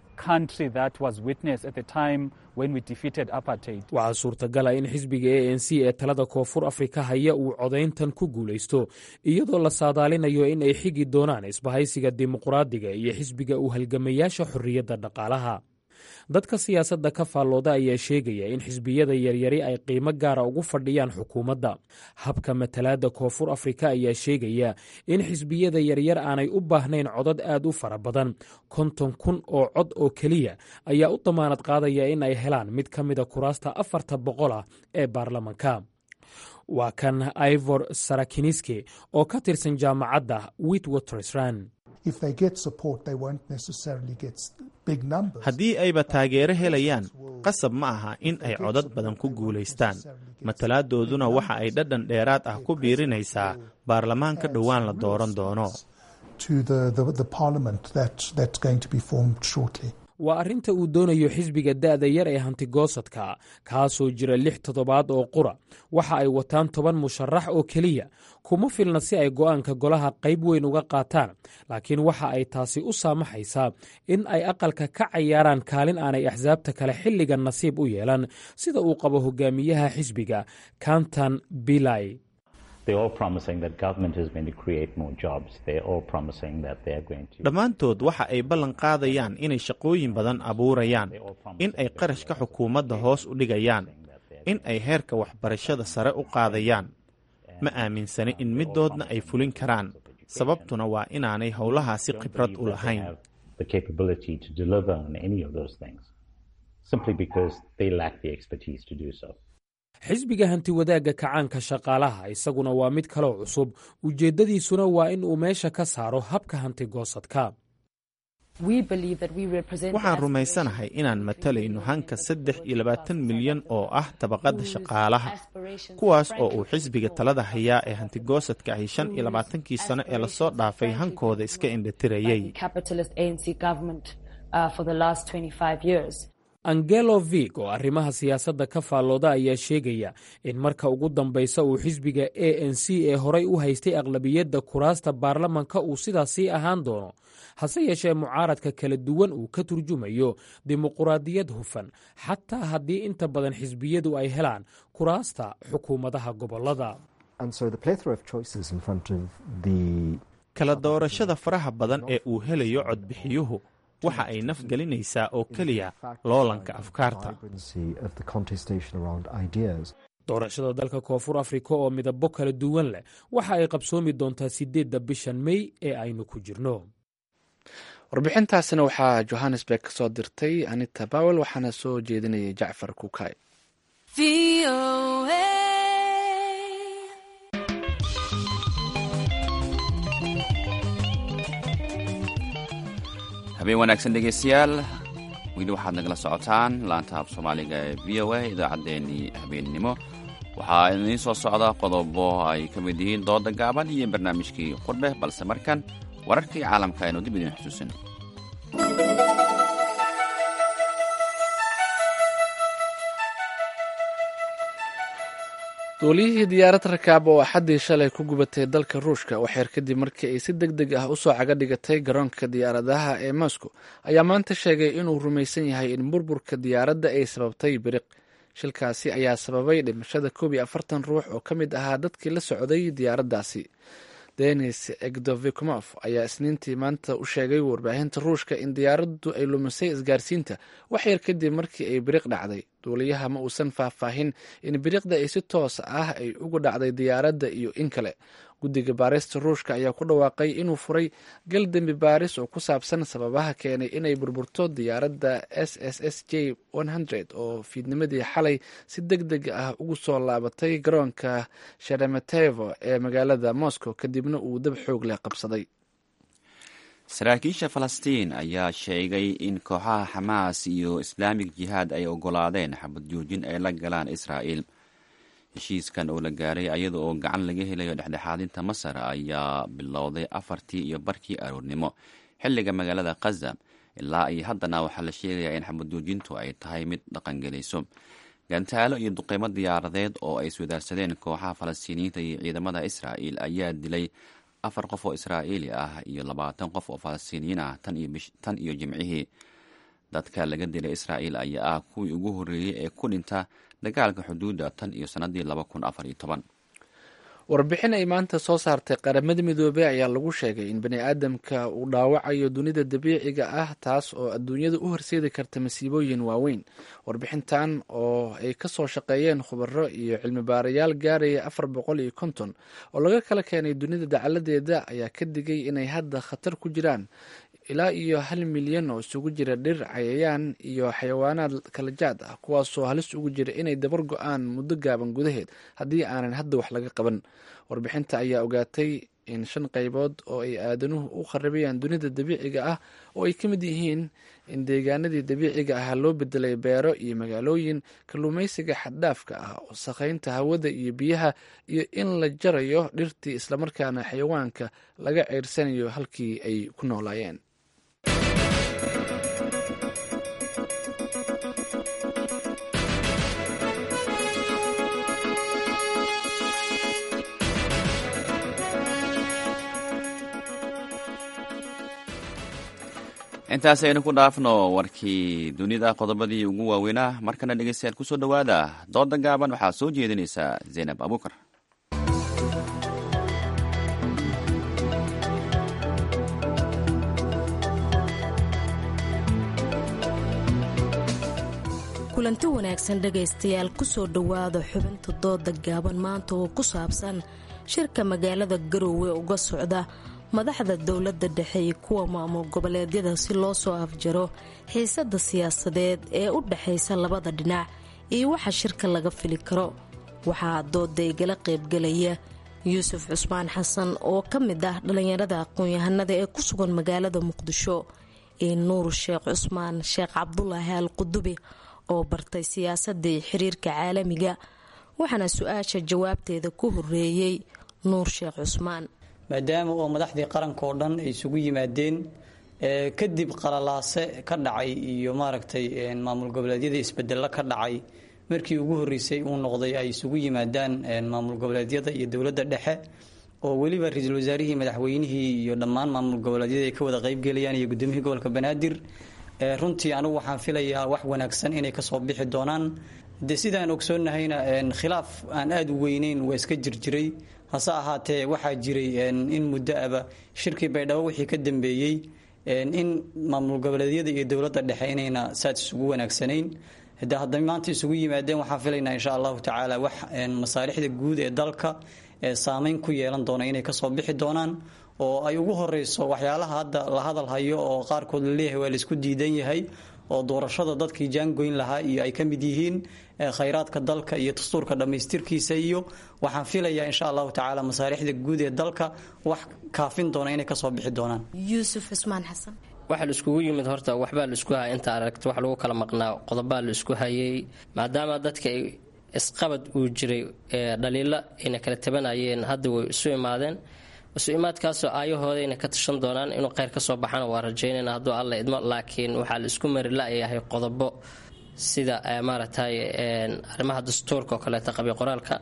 waxaa suurtagala in xisbiga a n c ee talada koonfur afrika haya uu codayntan ku guulaysto iyadoo la saadaalinayo in ay xigi doonaan isbahaysiga dimuqraadiga iyo xisbiga u halgamayaasha xorriyadda dhaqaalaha dadka siyaasadda ka faallooda ayaa sheegaya in xisbiyada yaryari ay qiimo gaara ugu fadhiyaan xukuumadda habka matalaadda koonfur afrika ayaa sheegaya in xisbiyada yaryar aanay u baahnayn codad aad u fara badan konton kun oo cod oo keliya ayaa u damaanad qaadaya in ay helaan mid ka mida kuraasta afarta boqol ah ee baarlamanka waa kan ivor sarakiniski oo ka tirsan jaamacadda witwatersran haddii ayba taageero helayaan qasab ma aha in ay codad badan ku guulaystaan matalaaddooduna waxa ay dhadhan dheeraad ah ku biirinaysaa baarlamaanka dhowaan la dooran doono waa arrinta uu doonayo xisbiga da'da yar ee hantigoosadka kaasoo jira lix toddobaad oo qura waxa ay wataan toban musharax oo keliya kuma filna si ay go'aanka golaha qayb weyn uga qaataan laakiin waxa ay taasi u saamaxaysaa in ay aqalka ka cayaaraan kaalin aanay axsaabta kale xilligan nasiib u yeelan sida uu qabo hogaamiyaha xisbiga kantan bilay dhammaantood waxa ay ballan qaadayaan inay shaqooyin badan abuurayaan in ay qarashka xukuumadda hoos u dhigayaan in ay heerka waxbarashada sare u qaadayaan ma aaminsani in middoodna ay fulin karaan sababtuna waa inaanay howlahaasi khibrad u lahayn xisbiga hantiwadaagga kacaanka shaqaalaha isaguna waa mid kaloo cusub ujeeddadiisuna waa in uu meesha ka saaro habka hantigoosadka waxaan rumaysanahay inaan matalayno hanka saddex iyo labaatan milyan oo ah tabaqadda shaqaalaha kuwaas oo uu xisbiga talada hayaa ee hantigoosadka ahi shan iyo labaatankii sano ee lasoo dhaafay hankooda iska indhatirayay angelo vig oo arrimaha siyaasadda ka faallooda ayaa sheegaya in marka ugu dambaysa uu xisbiga a n c ee horay u haystay aqlabiyadda kuraasta baarlamanka uu sidaas sii ahaan doono hase yeeshee mucaaradka kala duwan uu ka turjumayo dimuquraadiyad hufan xataa haddii inta badan xisbiyadu ay helaan kuraasta xukuumadaha gobollada kala doorashada faraha badan ee uu helayo codbixiyuhu waxa ay nafgelinaysaa oo keliya loolanka afkaarta doorashada dalka koonfur afrika oo midabo kala duwan leh waxa ay qabsoomi doontaa sideedda bishan mey ee aynu ku jirno warbixintaasina waxaa johannesburg ka soo dirtay anita bawel waxaana soo jeedinayay jacfar kukay habeen wanaagsan dhegeystayaal weli waxaad nagala socotaan laanta af soomaaliga ee v o a idaacaddeenii habeennimo waxaa idiin soo socda qodobo ay ka mid yihiin dooda gaaban iyo barnaamijkii qurbe balse markan wararkii caalamka aynu dib idiin xusuusin duuliyihii diyaarad rakaab oo axaddii shalay ku gubatay dalka ruushka waxeer kadib markii ay si deg deg ah usoo caga dhigatay garoonka diyaaradaha ee moscow ayaa maanta sheegay inuu rumaysan yahay in burburka diyaaradda ay sababtay biriq shilkaasi ayaa sababay dhimashada koob iyo afartan ruux oo ka mid ahaa dadkii la socday diyaaraddaasi denis egdovikmof ayaa isniintii maanta u sheegay warbaahinta ruushka in diyaaraddu ay lumisay isgaarsiinta waxyar kadib markii ay biriq dhacday duuliyaha ma uusan faahfaahin in biriqda ay si toos ah ay ugu dhacday diyaaradda iyo in kale guddiga baarista ruushka ayaa ku dhawaaqay inuu furay gal dembi baaris oo ku saabsan sababaha keenay inay burburto diyaaradda s s s j oo fiidnimadii xalay si deg deg ah ugu soo laabatay garoonka sheremetevo ee magaalada moscow kadibna uu dab xoog leh qabsaday saraakiisha falastiin ayaa sheegay in kooxaha xamaas iyo islaamig jihaad ay ogolaadeen xabad joojin ay la galaan israa'il heshiiskan oo la gaaray ayada oo gacan laga helayo dhexdhexaadinta masar ayaa bilowday afartii iyo barkii aroornimo xilliga magaalada khaza ilaa iyo haddana waxaa la sheegayaa in xabad joojintu ay tahay mid dhaqangelayso gantaalo iyo duqeymo diyaaradeed oo ay iswadaarsadeen kooxaha falastiiniyiinta iyo ciidamada israa'il ayaa dilay afar qof oo israa'iili ah iyo labaatan qof oo falastiiniyiin ah tan iyo jimcihii dadka laga dilay israa'il ayaa ah kuwii ugu horreeyey ee ku dhinta dagaalka xuduudda tan iyo sannadii laba kun afar iyo toban warbixin ay maanta soo saartay qaramada midoobey ayaa lagu sheegay in bani aadamka uu dhaawacayo dunida dabiiciga ah taas oo adduunyada u horseedi karta masiibooyin waaweyn warbixintan oo ay kasoo shaqeeyeen khubaro iyo cilmi baarayaal gaaraya afar boqol iyo konton oo laga kala keenay dunida dacaladeeda ayaa ka digay inay hadda khatar ku jiraan ilaa iyo hal milyan oo isugu jira dhir cayayaan iyo xayawaanaad kala jaad ah kuwaasoo halis ugu jira inay dabar go-aan muddo gaaban gudaheed haddii aanan hadda wax laga qaban warbixinta ayaa ogaatay in shan qaybood oo ay aadanuhu u kharabayaan dunida dabiiciga ah oo ay ka mid yihiin in deegaanadii dabiiciga ah loo bedelay beero iyo magaalooyin kalluumaysiga xaddhaafka ah wasakhaynta hawada iyo biyaha iyo in la jarayo dhirtii islamarkaana xayawaanka laga ceyrsanayo halkii ay ku noolaayeen intaas aynu ku dhaafno warkii dunida qodobadii ugu waaweynaa markana dhegeystayaal kusoo dhowaada dooda gaaban waxaa soo jeedinaysa zaynab abuukar kulanti wanaagsan dhegaystayaal kusoo dhowaada xubinta dooda gaaban maanta oo ku saabsan shirka magaalada garoowe uga socda madaxda dowladda dhexe iyo kuwa maamul goboleedyada si loo soo afjaro xiisada siyaasadeed ee u dhexaysa labada dhinac iyo waxa shirka laga fili karo waxaa dooda igala qaybgalaya yuusuf cusmaan xasan oo ka mid ah dhallinyarada aqoon-yahanada ee ku sugan magaalada muqdisho iyo nuur sheekh cusmaan sheekh cabdulaahi al qudubi oo bartay siyaasadii xiriirka caalamiga waxaana su-aasha jawaabteeda ku horeeyey nuur sheekh cusmaan maadaama oo madaxdii qaranka oo dhan ay isugu yimaadeen kadib qalalaase ka dhacay iyo maaragtay maamul goboleedyada isbedelo ka dhacay markii ugu horeysay uu noqday ay isugu yimaadaan maamul goboleedyada iyo dowladda dhexe oo weliba ra-iisul wasaarihii madaxweynihii iyo dhammaan maamul goboleedyada ay ka wada qaybgelayaan iyo gudoomiyihii gobolka banaadir runtii anigu waxaan filayaa wax wanaagsan inay kasoo bixi doonaan de sidaan ogsoonnahayna khilaaf aan aada u weyneyn waa iska jirjiray hase ahaatee waxaa jiray in muddo aba shirkii baydhabo wixii ka dambeeyey in maamul goboleedyada iyo dowladda dhexe inayna saad isugu wanaagsanayn de hadday maanta isugu yimaadeen waxaan filaynaa insha allahu tacaala wax masaalixda guud ee dalka saameyn ku yeelan doona inay kasoo bixi doonaan oo ay ugu horeyso waxyaalaha hadda la hadal hayo oo qaarkood laleeyahay waa laisku diidan yahay oo doorashada dadkii jaangoyn lahaa iyo ay ka mid yihiin khayraadka dalka iyo dastuurka dhammaystirkiisa iyo waxaan filayaa insha allahu tacaala masaalixda guud ee dalka wax kaafin doona inay kasoo bixi doonaan yuusuf cusmaan xasan waxaa la iskugu yimid horta waxbaa la isku haya inta aragta wax lagu kala maqnaa qodobaa la isku hayay maadaama dadka ay isqabad uu jiray dhaliilo ayna kala tabanayeen hadda way isu imaadeen isu imaadkaasoo aayahooda inay ka tashan doonaan inuu kheyr kasoo baxana waa rajaynayna hadduu alla idmo laakiin waxaa la isku mari la-yahay qodobo sida maaragtay arrimaha dastuurka oo kaleeta qabyo qoraalka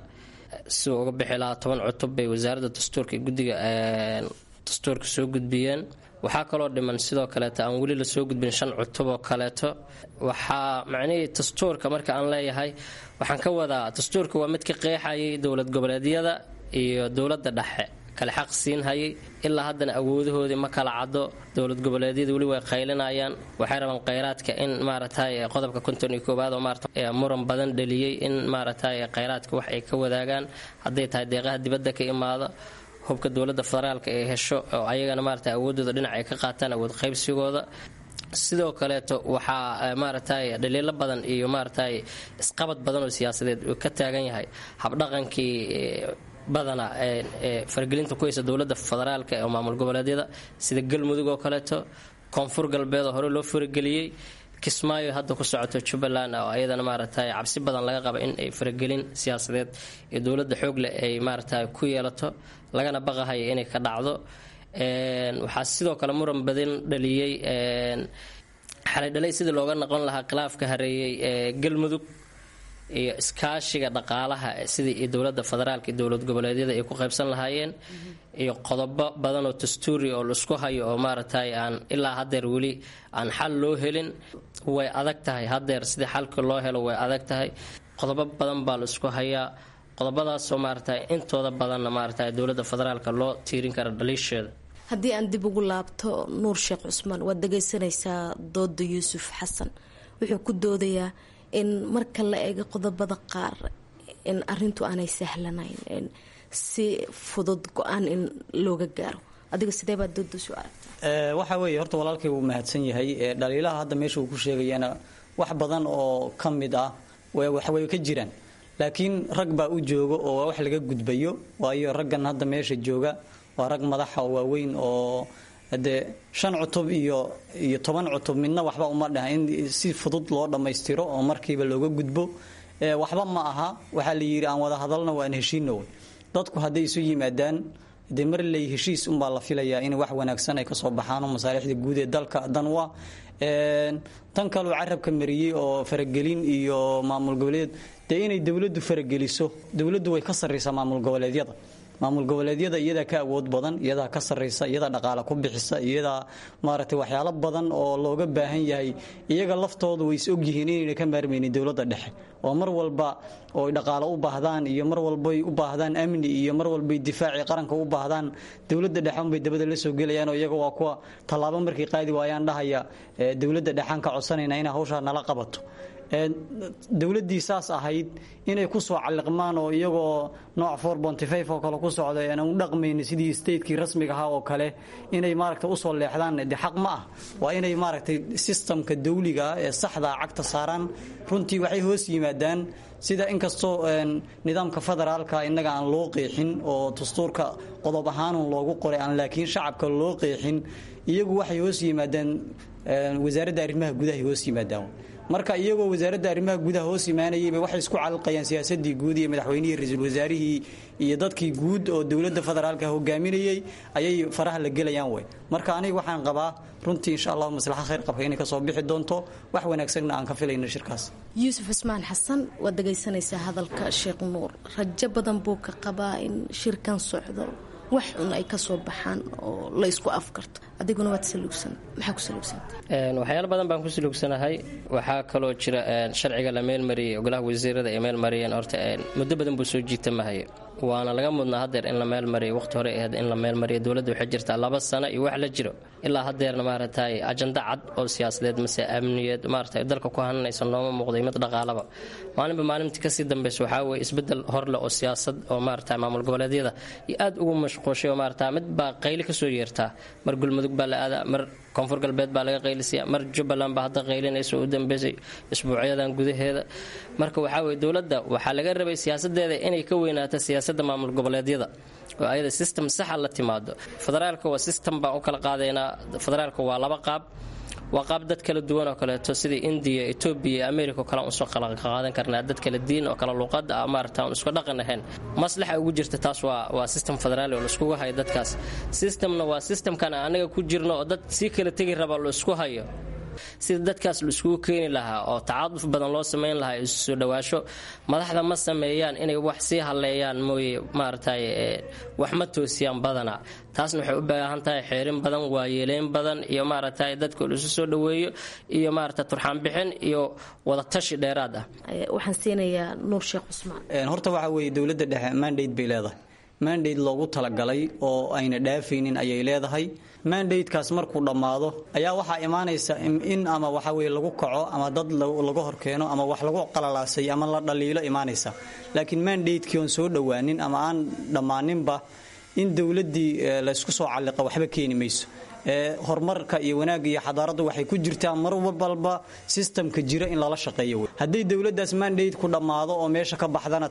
siduu uga bixi lahaa toban cutub bay wasaaradda dastuurka iyo guddiga dastuurka soo gudbiyeen waxaa kaloo dhiman sidoo kaleeto aan weli lasoo gudbin shan cutub oo kaleeto waxaa macnihii dastuurka marka aan leeyahay waxaan ka wadaa dastuurka waa mid ka qeexayay dowlad goboleedyada iyo dowladda dhexe kale xaq siin hayay ilaa haddana awoodahoodii ma kala caddo dowlad goboleedyada weli way qaylinayaan waxay rabaan kheyraadka in maaragtay qodobka konton iyo koowaad oo maarata muran badan dhaliyey in maaragtay kheyraadka wax ay ka wadaagaan hadday tahay deeqaha dibadda ka imaado hubka dowladda federaalka ay hesho oo ayagana maarata awoodooda dhinac ay ka qaataan awood qaybsigooda sidoo kaleeto waxaa maaragtay dhaliilo badan iyo maaragtay isqabad badan oo siyaasadeed uu ka taagan yahay habdhaqankii badana faragelinta ku haysa dowlada federaalka ee maamul goboleedyada sida galmudug oo kaleeto koonfur galbeed oo hore loo farageliyey kismaayo hadda ku socoto jubbaland oo ayadana maaragtay cabsi badan laga qaba in ay faragelin siyaasadeed iyo dowlada xoogleh ay maaragtay ku yeelato lagana baqahayo inay ka dhacdo waxaa sidoo kale muran badan dhaliyey xalay dhalay sidii looga noqon lahaa khilaafka hareeyey ee galmudug iyo iskaashiga dhaqaalaha sidii dowlada federaalka iyo dowlad goboleedyada ay ku qaybsan lahaayeen iyo qodobo badan oo dastuuri oo laisku hayo oo maaragtay aan ilaa hadeer weli aan xal loo helin way adag tahay hadeer sidii xalka loo helo way adag tahay qodobo badan baa laisku hayaa qodobadaasoo maaragtay intooda badanna maaragtay dowlada federaalka loo tiirin kara dhaliisheeda haddii aan dib ugu laabto nuur sheekh cusmaan waad dhagaysanaysaa dooda yuusuf xasan wuxuu ku doodayaa in marka la eego qodobada qaar in arintu aanay sahlanayn si fudud go-aan in looga gaaro adiga sidee baad doodasu aragtaa waxa weeye horta walaalkay wuu mahadsan yahay dhaliilaha hadda meesha uu ku sheegayana wax badan oo ka mid ah waxway ka jiraan laakiin rag baa u jooga oo waa wax laga gudbayo waayo raggan hadda meesha jooga waa rag madaxa oo waaweyn oo dee shan cutub iyo iyo toban cutub midna waxba uma dhaha in si fudud loo dhammaystiro oo markiiba looga gudbo waxba ma aha waxaa la yidhi aan wada hadalna waan heshiino wey dadku hadday isu yimaadaan dee mar ley heshiis unbaa la filayaa in wax wanaagsan ay kasoo baxaan oo masaalixda guud ee dalka dan wa tan kaleu carabka mariyey oo faragelin iyo maamul goboleed dee inay dowladdu farageliso dowladdu way ka sarraysaa maamul goboleedyada maamul goboleedyada iyadaa ka awood badan iyadaa ka sarraysa iyadaa dhaqaale ku bixisa iyadaa maaragtay waxyaalo badan oo looga baahan yahay iyaga laftoodu way is ogyihiin inayna ka maarmaynin dowladda dhexe oo mar walba oo ay dhaqaale u baahdaan iyo mar walbay u baahdaan amni iyo mar walbay difaacii qaranka u baahdaan dowladda dhexe unbay dabada la soo gelayaan oo iyaga waa kuwa tallaabo markay qaadi waayaan dhahaya dowladda dhexaan ka codsanayna inay hawshaa nala qabato dowladdii saas ahayd inay ku soo calliqmaan oo iyagoo nooc oo kale ku socda aan u dhaqmayni sidii statekii rasmiga ahaa oo kale inay maaragta usoo leexdaan de xaq ma ah waa inay maaragtay sistamka dawliga ah ee saxdaa cagta saaraan runtii waxay hoos yimaadaan sida inkastoo nidaamka federaalka innaga aan loo qeexin oo dastuurka qodob ahaanun loogu qoray aan laakiin shacabka loo qeexin iyagu waxay hoos yimaadaan wasaaradda arrimaha gudahay hoos yimaadaan marka iyagoo wasaaradda arrimaha gudaha hoos imaanayayba waxay isku calqayaan siyaasadii guud iyo madaxweynihii ra-iisul wasaarihii iyo dadkii guud oo dowladda federaalka hogaaminayay ayay faraha la gelayaan wey marka aniga waxaan qabaa runtii insha allahu maslaxa khayr qabka inay kasoo bixi doonto wax wanaagsanna aan ka filayno shirkaas yuusuf cismaan xasan waad dhagaysanaysaa hadalka sheekh nuur rajo badan buu ka qabaa in shirkan socdo wax un ay kasoo baxaan oo la isku afkarto adiguna waad saluugsan maxaa ku saluugsanta waxyaalo badan baan ku saluugsanahay waxaa kaloo jira sharciga la meelmariyey ogolaha wasiirada ay meelmariyeen horta muddo badan buu soo jiitamahay waana laga mudnaa hadeer in la meelmariyo waqti hore ahayd in la meelmariyo dowladda waxay jirtaa laba sano iyo wax la jiro ilaa hadeerna maaragtay ajanda cad oo siyaasadeed mase amniyeed maaragtay dalka ku hananaysa nooma muuqday mid dhaqaalaba maalinba maalintii kasii dambeysa waxaa weye isbedel horle oo siyaasad oo maaragtay maamul goboleedyada iyo aad ugu mashquushay oo maaragta mid baa qayli kasoo yeertaa mar gulmudug baa la aadaa mar koonfur galbeed baa laga qaylisiya mar jubbaland baa hadda qaylinaysa u dambeysay isbuucyadan gudaheeda marka waxaa weye dowladda waxaa laga rabay siyaasadeeda inay ka weynaato siyaasadda maamul goboleedyada oo ayada system saxa la timaado federaalka waa system baan u kala qaadaynaa federaalka waa laba qaab waa qaab dad kala duwan oo kaleeto sidai indiya etoobiya iyo america oo kale usoo qaadan karnaa dad kala diin oo kale luuqada ah maarata aan isku dhaqan ahayn maslaxa ugu jirta taas waa waa system federaali oo laiskugu hayo dadkaas systemna waa systemkan anaga ku jirno oo dad sii kala tegi raba la isku hayo sida dadkaas la iskugu keeni lahaa oo tacaaduf badan loo sameyn lahaa isu soo dhawaasho madaxda ma sameeyaan inay wax sii haleeyaan mooye maaragtay wax ma toosiyaan badana taasna waxay u baahan tahay xeerin badan waayeeleyn badan iyo maaragtay dadka la isu soo dhaweeyo iyo maaragtay turxaanbixin iyo wadatashi dheeraad ah waxaan siinayaa nuur sheekh cusmaan horta waxa weeye dowladda dhexe mandate bay leedahay mandate loogu talagalay oo ayna dhaafaynin ayay leedahay mandatekaas markuu dhammaado ayaa waxaa imaanaysa in ama waxa weye lagu kaco ama dad laga horkeeno ama wax lagu qalalaasay ama la dhaliilo imaanaysa laakiin mandatekii oon soo dhowaanin ama aan dhammaaninba in dowladdii laysku soo calliqa waxba keeni mayso horumarka iyo wanaagga iyo xadaaraddu waxay ku jirtaa mar walba sistamka jira in lala shaqeeyo wey hadday dowladdaas mandate ku dhammaado oo meesha ka baxdana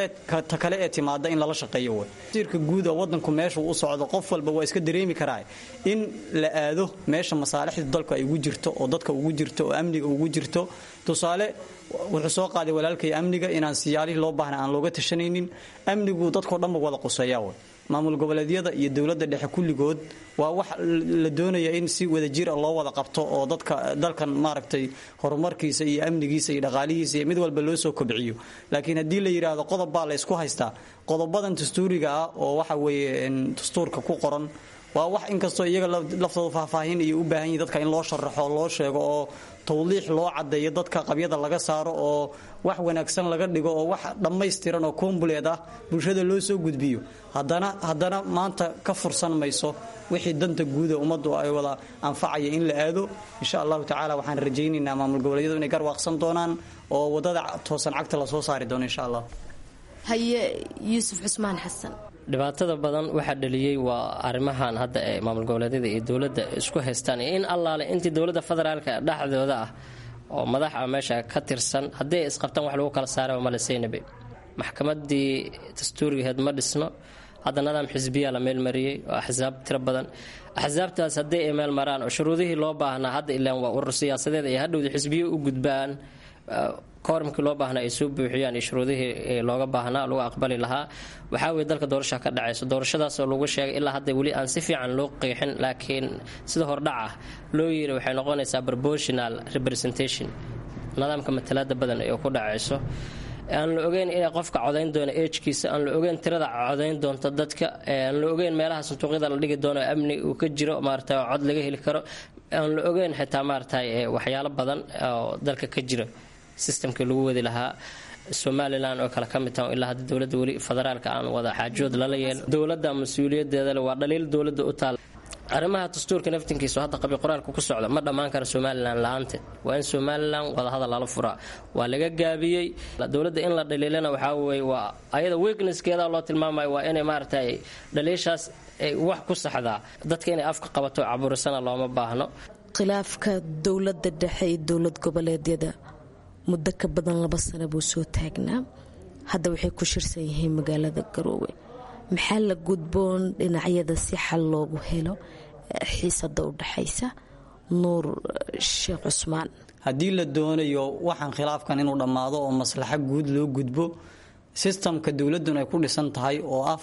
ta kale ee timaada in lala shaqeeyo wey wasiirka guud oo waddanku meeshuu u socdo qof walba waa iska dareemi karaa in la aado meesha masaalixda dalku ay ugu jirto oo dadka ugu jirto oo amniga ugu jirto tusaale wuxuu soo qaaday walaalkay amniga inaan siyaalihii loo baahna aan looga tashanaynin amnigu dadkao dhanba wada quseeyaa wey maamul goboleedyada iyo dowladda dhexe kulligood waa wax la doonaya in si wadajir a loo wada qabto oo dadka dalkan maaragtay horumarkiisa iyo amnigiisa iyo dhaqaalihiisa iyo mid walba loo soo kobciyo laakiin haddii la yidhaahdo qodob baa la ysku haystaa qodobadan dastuuriga ah oo waxa weeye dastuurka ku qoran waa wax inkastoo iyaga laftooda faahfaahin iyo u baahan yihin dadka in loo sharaxo loo sheego oo tawdiix loo caddeeyo dadka qabyada laga saaro oo wax wanaagsan laga dhigo oo wax dhammaystiran oo kombuleed ah bulshada loo soo gudbiyo haddana haddana maanta ka fursan mayso wixii danta guuda ummaddu ay wada anfacaya in la aado insha allahu tacaala waxaan rajaynaynaa maamul goboleedyadu inay garwaaqsan doonaan oo wadada toosan cagta lasoo saari doono insha allah haye yuusuf cusmaan xasan dhibaatada badan waxaa dhaliyey waa arrimahan hadda ee maamul goboleedyada iyo dowladda isku haystaan iyo in allaale intii dowladda federaalka dhexdooda ah oo madaxa meesha ka tirsan haddii ay isqabtaan wax lagu kala saara maleseynaba maxkamadii dastuurigaheed ma dhisno hadda nidaam xisbiyaa la meelmariyey oo axsaab tiro badan axsaabtaas haddii ay meel maraan oo shuruudihii loo baahnaa hadda ilaan waa urur siyaasadeed ay hadhowda xisbiyo u gudbaan koormkii loo baahnaa ay soo buuxiyaan iyo shuruudihii looga baahnaa lagu aqbali lahaa waxaa weye dalka doorasha ka dhacayso doorashadaasoo lagu sheegay ilaa hadda weli aan si fiican loo qeexin laakiin sida hordhac ah loo yiri waxay noqonaysaa proportional representation nidaamka matalaada badan ee ku dhacayso aan la ogeyn inay qofka codayn doono ejkiisa aan la ogeyn tirada codayn doonta dadka aan la ogeyn meelaha sanduuqyada la dhigi doono amni uu ka jiro maarata cod laga heli karo aan la ogeyn xitaa maarata waxyaalo badan oo dalka ka jira sistamkii lagu wadi lahaa somalilan oo kale ka mid taha ilaa hadda dowladda weli federaalka aan wada xaajood lala yeel dowladda mas-uuliyadeedale waa dhaliil dowladda u taal arrimaha dastuurka naftinkiisa hadda qabi qoraalka ku socda ma dhammaan kara somalilan la-aanteed waa in somalilan wadahadal lala furaa waa laga gaabiyey dowladda in la dhaliilana waxaa weye waa ayada weaknesskeeda loo tilmaamayo waa inay maaragtay dhaliishaas ay wax ku saxdaa dadka inay afka qabato caburisana looma baahno khilaafka dowladda dhexe iyo dowlad goboleedyada muddo ka badan laba sano buu soo taagnaa hadda waxay ku shirsan yihiin magaalada garoowe maxaa la gudboon dhinacyada si xal loogu helo xiisada u dhexaysa nuur sheekh cusmaan haddii la doonayo waxaan khilaafkan inuu dhammaado oo maslaxo guud loo gudbo sistamka dowladun ay ku dhisan tahay oo ah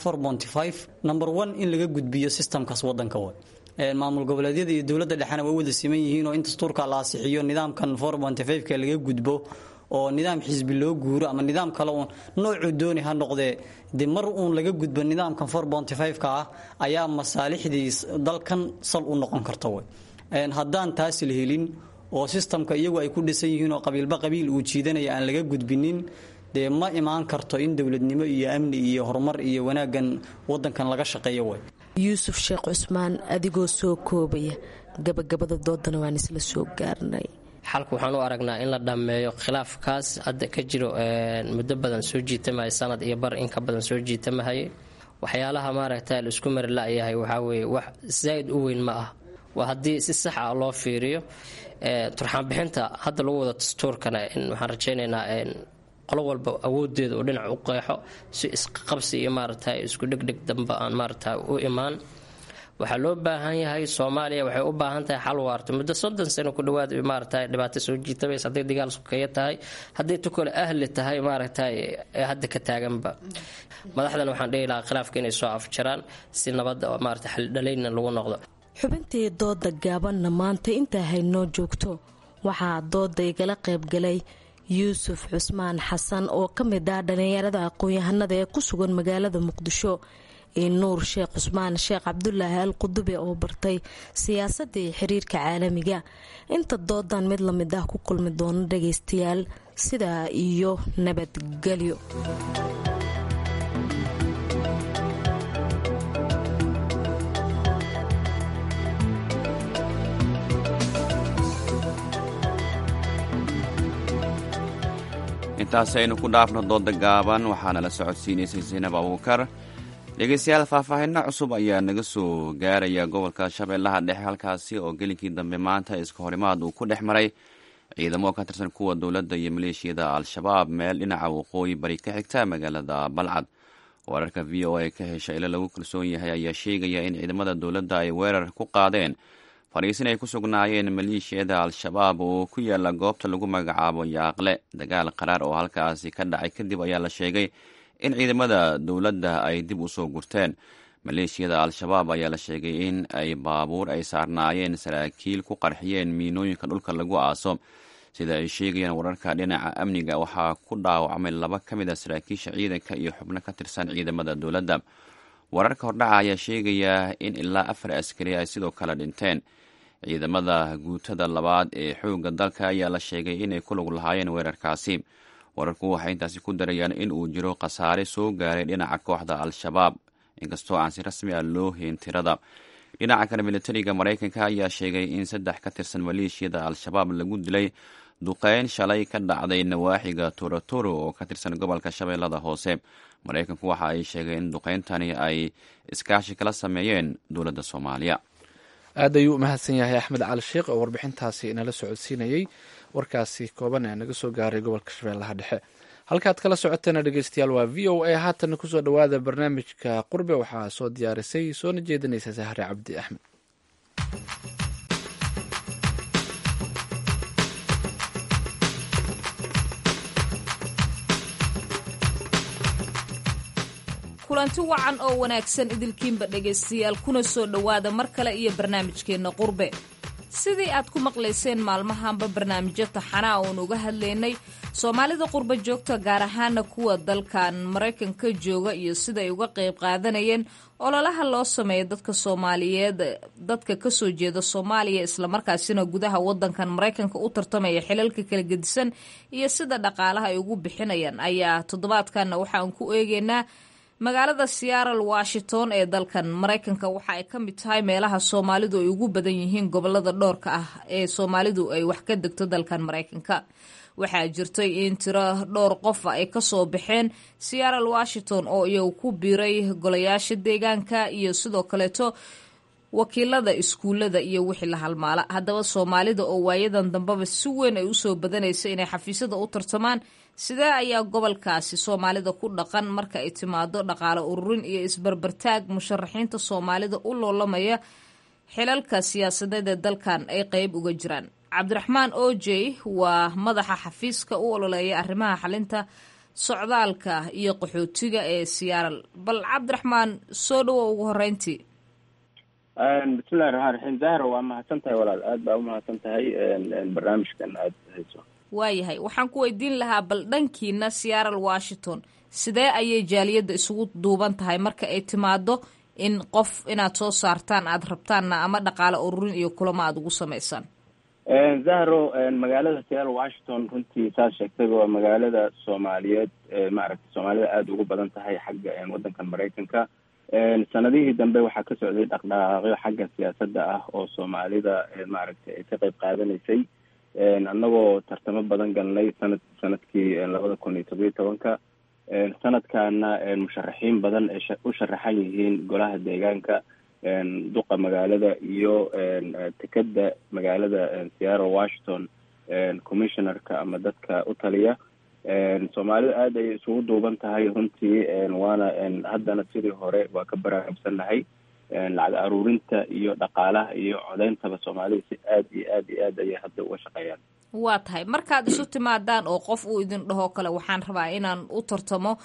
number one in laga gudbiyo sistamkaas wadanka way maamul goboleedyada iyo dowladda dhexena way wada siman yihiin oo in dastuurka la asixiyo nidaamkan ka laga gudbo oo nidaam xisbi loo guuro ama nidaam kale uun noocuu dooni ha noqdee de mar uun laga gudbo nidaamkan ka ah ayaa masaalixdii dalkan sal u noqon karta way haddaan taas la helin oo sistamka iyagu ay ku dhisan yihiin oo qabiilba qabiil uu jiidanaya aan laga gudbinin dee ma imaan karto in dowladnimo iyo amni iyo horumar iyo wanaaggan wadankan laga shaqeeyo way yuusuf sheekh cusmaan adigoo soo koobaya gabagabada doodana waan isla soo gaarnay xalka waxaan u aragnaa in la dhammeeyo khilaafkaas hadda ka jiro muddo badan soo jiitamaya sanad iyo bar in ka badan soo jiitamahayay waxyaalaha maaragta la isku mari la-yahay waxaa weeye wax zaa'id u weyn ma ah waa haddii si sax ah loo fiiriyo turxaanbixinta hadda lagu wada dastuurkana waxaan rajaynaynaa qolo walba awoodeeda oo dhinac u qeexo si isqabsi iyo maaragta isku dhegdheg damba aan maaragta u imaan waxaa loo baahan yahay soomaaliya waxay u baahan tahay xal waarto muddo soddon sano ku dhawaad maaragta dhibaato soo jiitabays hadday dagaal sukeeyo tahay hadday tukole ahli tahay maaragta ee hadda ka taaganba madaxdan waxaan dhihi lahaa khilaafka inay soo afjaraan si nabadda maarata xaldhalaynna lagu noqdo xubintii dooda gaabanna maanta intaa haynoo joogto waxaa dooda igala qaybgalay yuusuf cusmaan xasan oo ka mid ah dhallinyarada aqoon-yahanada ee ku sugan magaalada muqdisho iyo nuur sheekh cusmaan sheekh cabdulaahi al qudube oo bartay siyaasadda iyo xiriirka caalamiga inta doodan mid lamid ah ku kulmi doono dhagaystayaal sidaa iyo nabadgelyo intaasi aynu ku dhaafno dooda gaaban waxaana la socodsiinaysay saynab abuukar dhegeystayaal faahfaahinno cusub ayaa naga soo gaaraya gobolka shabeellaha dhexe halkaasi oo gelinkii dambe maanta iska horimaad uu ku dhex maray ciidamo ka tirsan kuwa dowladda iyo maleeshiyada al-shabaab meel dhinaca waqooyi bari ka xigta magaalada balcad wararka v o a ka hesha ilo lagu kalsoon yahay ayaa sheegaya in ciidamada dowladda ay weerar ku qaadeen fariisin ay ku sugnaayeen maleeshiyada al-shabaab oo ku yaala goobta lagu magacaabo yaaqle dagaal qaraar oo halkaasi ka dhacay kadib ayaa la sheegay in ciidamada dowladda ay dib u soo gurteen maleeshiyada al-shabaab ayaa la sheegay in ay baabuur ay saarnaayeen saraakiil ku qarxiyeen miinooyinka dhulka lagu aaso sida ay sheegayaan wararka dhinaca amniga waxaa ku dhaawacmay laba ka mid a saraakiisha ciidanka iyo xubno ka tirsan ciidamada dowladda wararka hordhaca ayaa sheegaya in ilaa afar askari ay sidoo kale dhinteen ciidamada guutada labaad ee xoogga dalka ayaa la sheegay inay ku lug lahaayeen weerarkaasi wararku waxay intaasi ku darayaan in uu jiro khasaare soo gaaray dhinaca kooxda al-shabaab inkastoo aan si rasmi ah loo hayn tirada dhinaca kale militariga maraykanka ayaa sheegay in saddex ka tirsan maleeshiyada al-shabaab lagu dilay duqeyn shalay ka dhacday nawaaxiga torotoro oo ka tirsan gobolka shabeellada hoose maraykanku waxa ay sheegeen in duqeyntani ay iskaashi kala sameeyeen dowladda soomaaliya aad ayuu u mahadsan yahay axmed cali sheekh oo warbixintaasi inala socodsiinayey warkaasi kooban ee naga soo gaaray gobolka shabeellaha dhexe halkaad kala socoteena dhegeystayaal waa v o a haatana kusoo dhowaada barnaamijka qurbe waxaa soo diyaarisay soona jeedinaysa sahre cabdi axmed kulanti wacan oo wanaagsan idilkiinba dhegaystayaal kuna soo dhowaada mar kale iyo barnaamijkeenna qurbe sidii aad ku maqlayseen maalmahanba barnaamijyo taxanaa oon uga hadlaynay soomaalida qurbo joogta gaar ahaana kuwa dalkan maraykanka jooga iyo sida ay uga qayb qaadanayeen ololaha loo sameeya dadka soomaaliyeed dadka kasoo jeeda soomaaliya islamarkaasina gudaha wadankan maraykanka u tartamaya xilalka kala gedisan iyo sida dhaqaalaha ay ugu bixinayaan ayaa toddobaadkanna waxaan ku eegeynaa magaalada seattle washington ee dalkan maraykanka waxa ay ka mid tahay meelaha soomaalidu ay ugu badan yihiin gobolada dhowrka ah ee soomaalidu ay wax ka degto dalkan maraykanka waxaa jirtay in tiro dhowr qofa ay kasoo baxeen seattle washington oo iyagu ku biiray golayaasha deegaanka iyo sidoo kaleeto wakiilada iskuullada iyo wixii la halmaala haddaba soomaalida oo waayadan dambeba si weyn ay usoo badanaysa inay xafiisyada u tartamaan sidee ayaa gobolkaasi soomaalida ku dhaqan marka ay timaado dhaqaale ururin iyo isbarbartaag musharaxiinta soomaalida u loolamaya xilalka siyaasadeed ee dalkan ay qeyb uga jiraan cabdiraxmaan ojey waa madaxa xafiiska u ololeeya arrimaha xalinta socdaalka iyo qaxootiga ee siyaaral bal cabdiraxmaan soo dhawo ugu horeyntii bismillahi raxmaan raxiim zahra waa mahadsan tahay walaal aad baa umahadsan tahay barnaamijkan aad hayso waayahay waxaan ku weydiin lahaa bal dhankiina seattle washington sidee ayay jaaliyadda isugu duuban tahay marka ay timaado in qof inaad soo saartaan aada rabtaanna ama dhaqaale ururin iyo kulamo aada ugu samaysaan zahro magaalada seattle washington runtii saad sheegtayba waa magaalada soomaaliyeed maaragtay soomaalida aada ugu badan tahay xagga waddankan maraykanka sanadihii dambe waxaa ka socday dhaqdhaqaaqyo xagga siyaasadda ah oo soomaalida maaragtay ay ka qayb qaadanaysay annagoo tartamo badan galnay sanad sanadkii labada kun iyo todobiyo tobanka sanadkaana musharaxiin badan ay u sharaxan yihiin golaha deegaanka duqa magaalada iyo tekeda magaalada seattle washington commissionerka ama dadka u taliya soomaalida aada ayay isugu duuban tahay runtii waana haddana sidii hore waa ka baraarugsannahay lacag aruurinta iyo dhaqaalaha iyo codeyntaba soomaalida si aad iyo aad iyo aad ayay hadda uga shaqeeyaan waa tahay markaad isu timaadaan oo qof uu idin dhahoo kale waxaan rabaa inaan u tartamo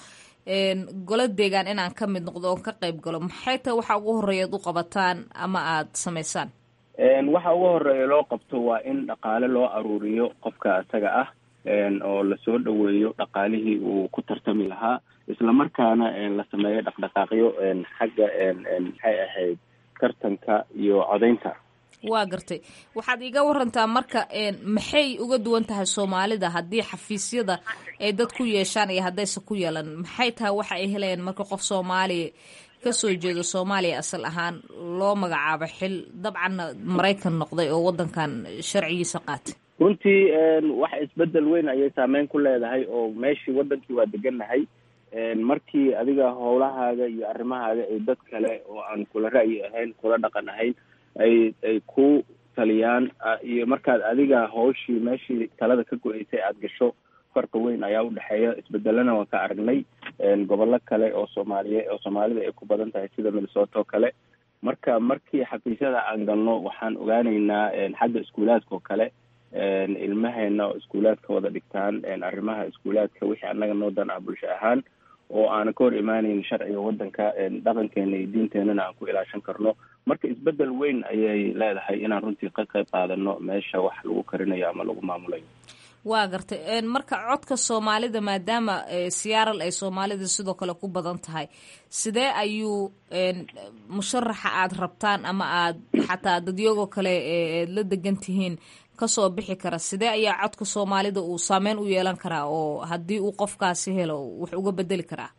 golo deegaan inaan ka mid noqdo oon ka qayb galo maxay tahay waxa ugu horreeya ad u qabataan ama aada samaysaan waxa ugu horeeya loo qabto waa in dhaqaale loo aruuriyo qofka isaga ah oo lasoo dhaweeyo dhaqaalihii uu ku tartami lahaa islamarkaana la sameeyo dhaqdhaqaaqyo xagga maxay ahayd tartanka iyo codaynta waa gartay waxaad iiga warantaa marka maxay uga duwan tahay soomaalida haddii xafiisyada ay dad ku yeeshaan iyo haddayse ku yeelan maxay tahay waxa ay helayaan marka qof soomaaliya kasoo jeedo soomaaliya asal ahaan loo magacaabo xil dabcanna maraykan noqday oo wadankan sharcigiisa qaatay runtii wax isbedel weyn ayay saameyn ku leedahay oo meeshii wadankii waa degannahay markii adiga howlahaaga iyo arrimahaaga ay dad kale oo aan kula ra'yi ahayn kula dhaqan ahayn ay ay ku taliyaan iyo markaad adiga hawshii meeshii talada ka go-eysay aada gasho farqi weyn ayaa udhexeeya isbedelana waan ka aragnay gobollo kale oo soomaaliye oo soomaalida ay ku badan tahay sida minnesota oo kale marka markii xafiisyada aan galno waxaan ogaaneynaa xagga iskuulaadka oo kale ilmaheena oo iskuulaadka wada dhigtaan arrimaha iskuulaadka wixii annaga noo dan ah bulsho ahaan oo aanan ka hor imaaneyn sharciga wadanka dhaqankeena iyo diinteenana aan ku ilaashan karno marka isbedel weyn ayay leedahay inaan runtii ka qayb qaadano meesha wax lagu karinayo ama lagu maamulayo waa gartay marka codka soomaalida maadaama siyaaral ay soomaalida sidoo kale ku badan tahay sidee ayuu musharaxa aada rabtaan ama aad xataa dadyagoo kale eed la degan tihiin kasoo bixi kara sidee ayaa codka soomaalida uu saameyn u yeelan karaa oo haddii uu qofkaasi helo wax uga bedeli karaa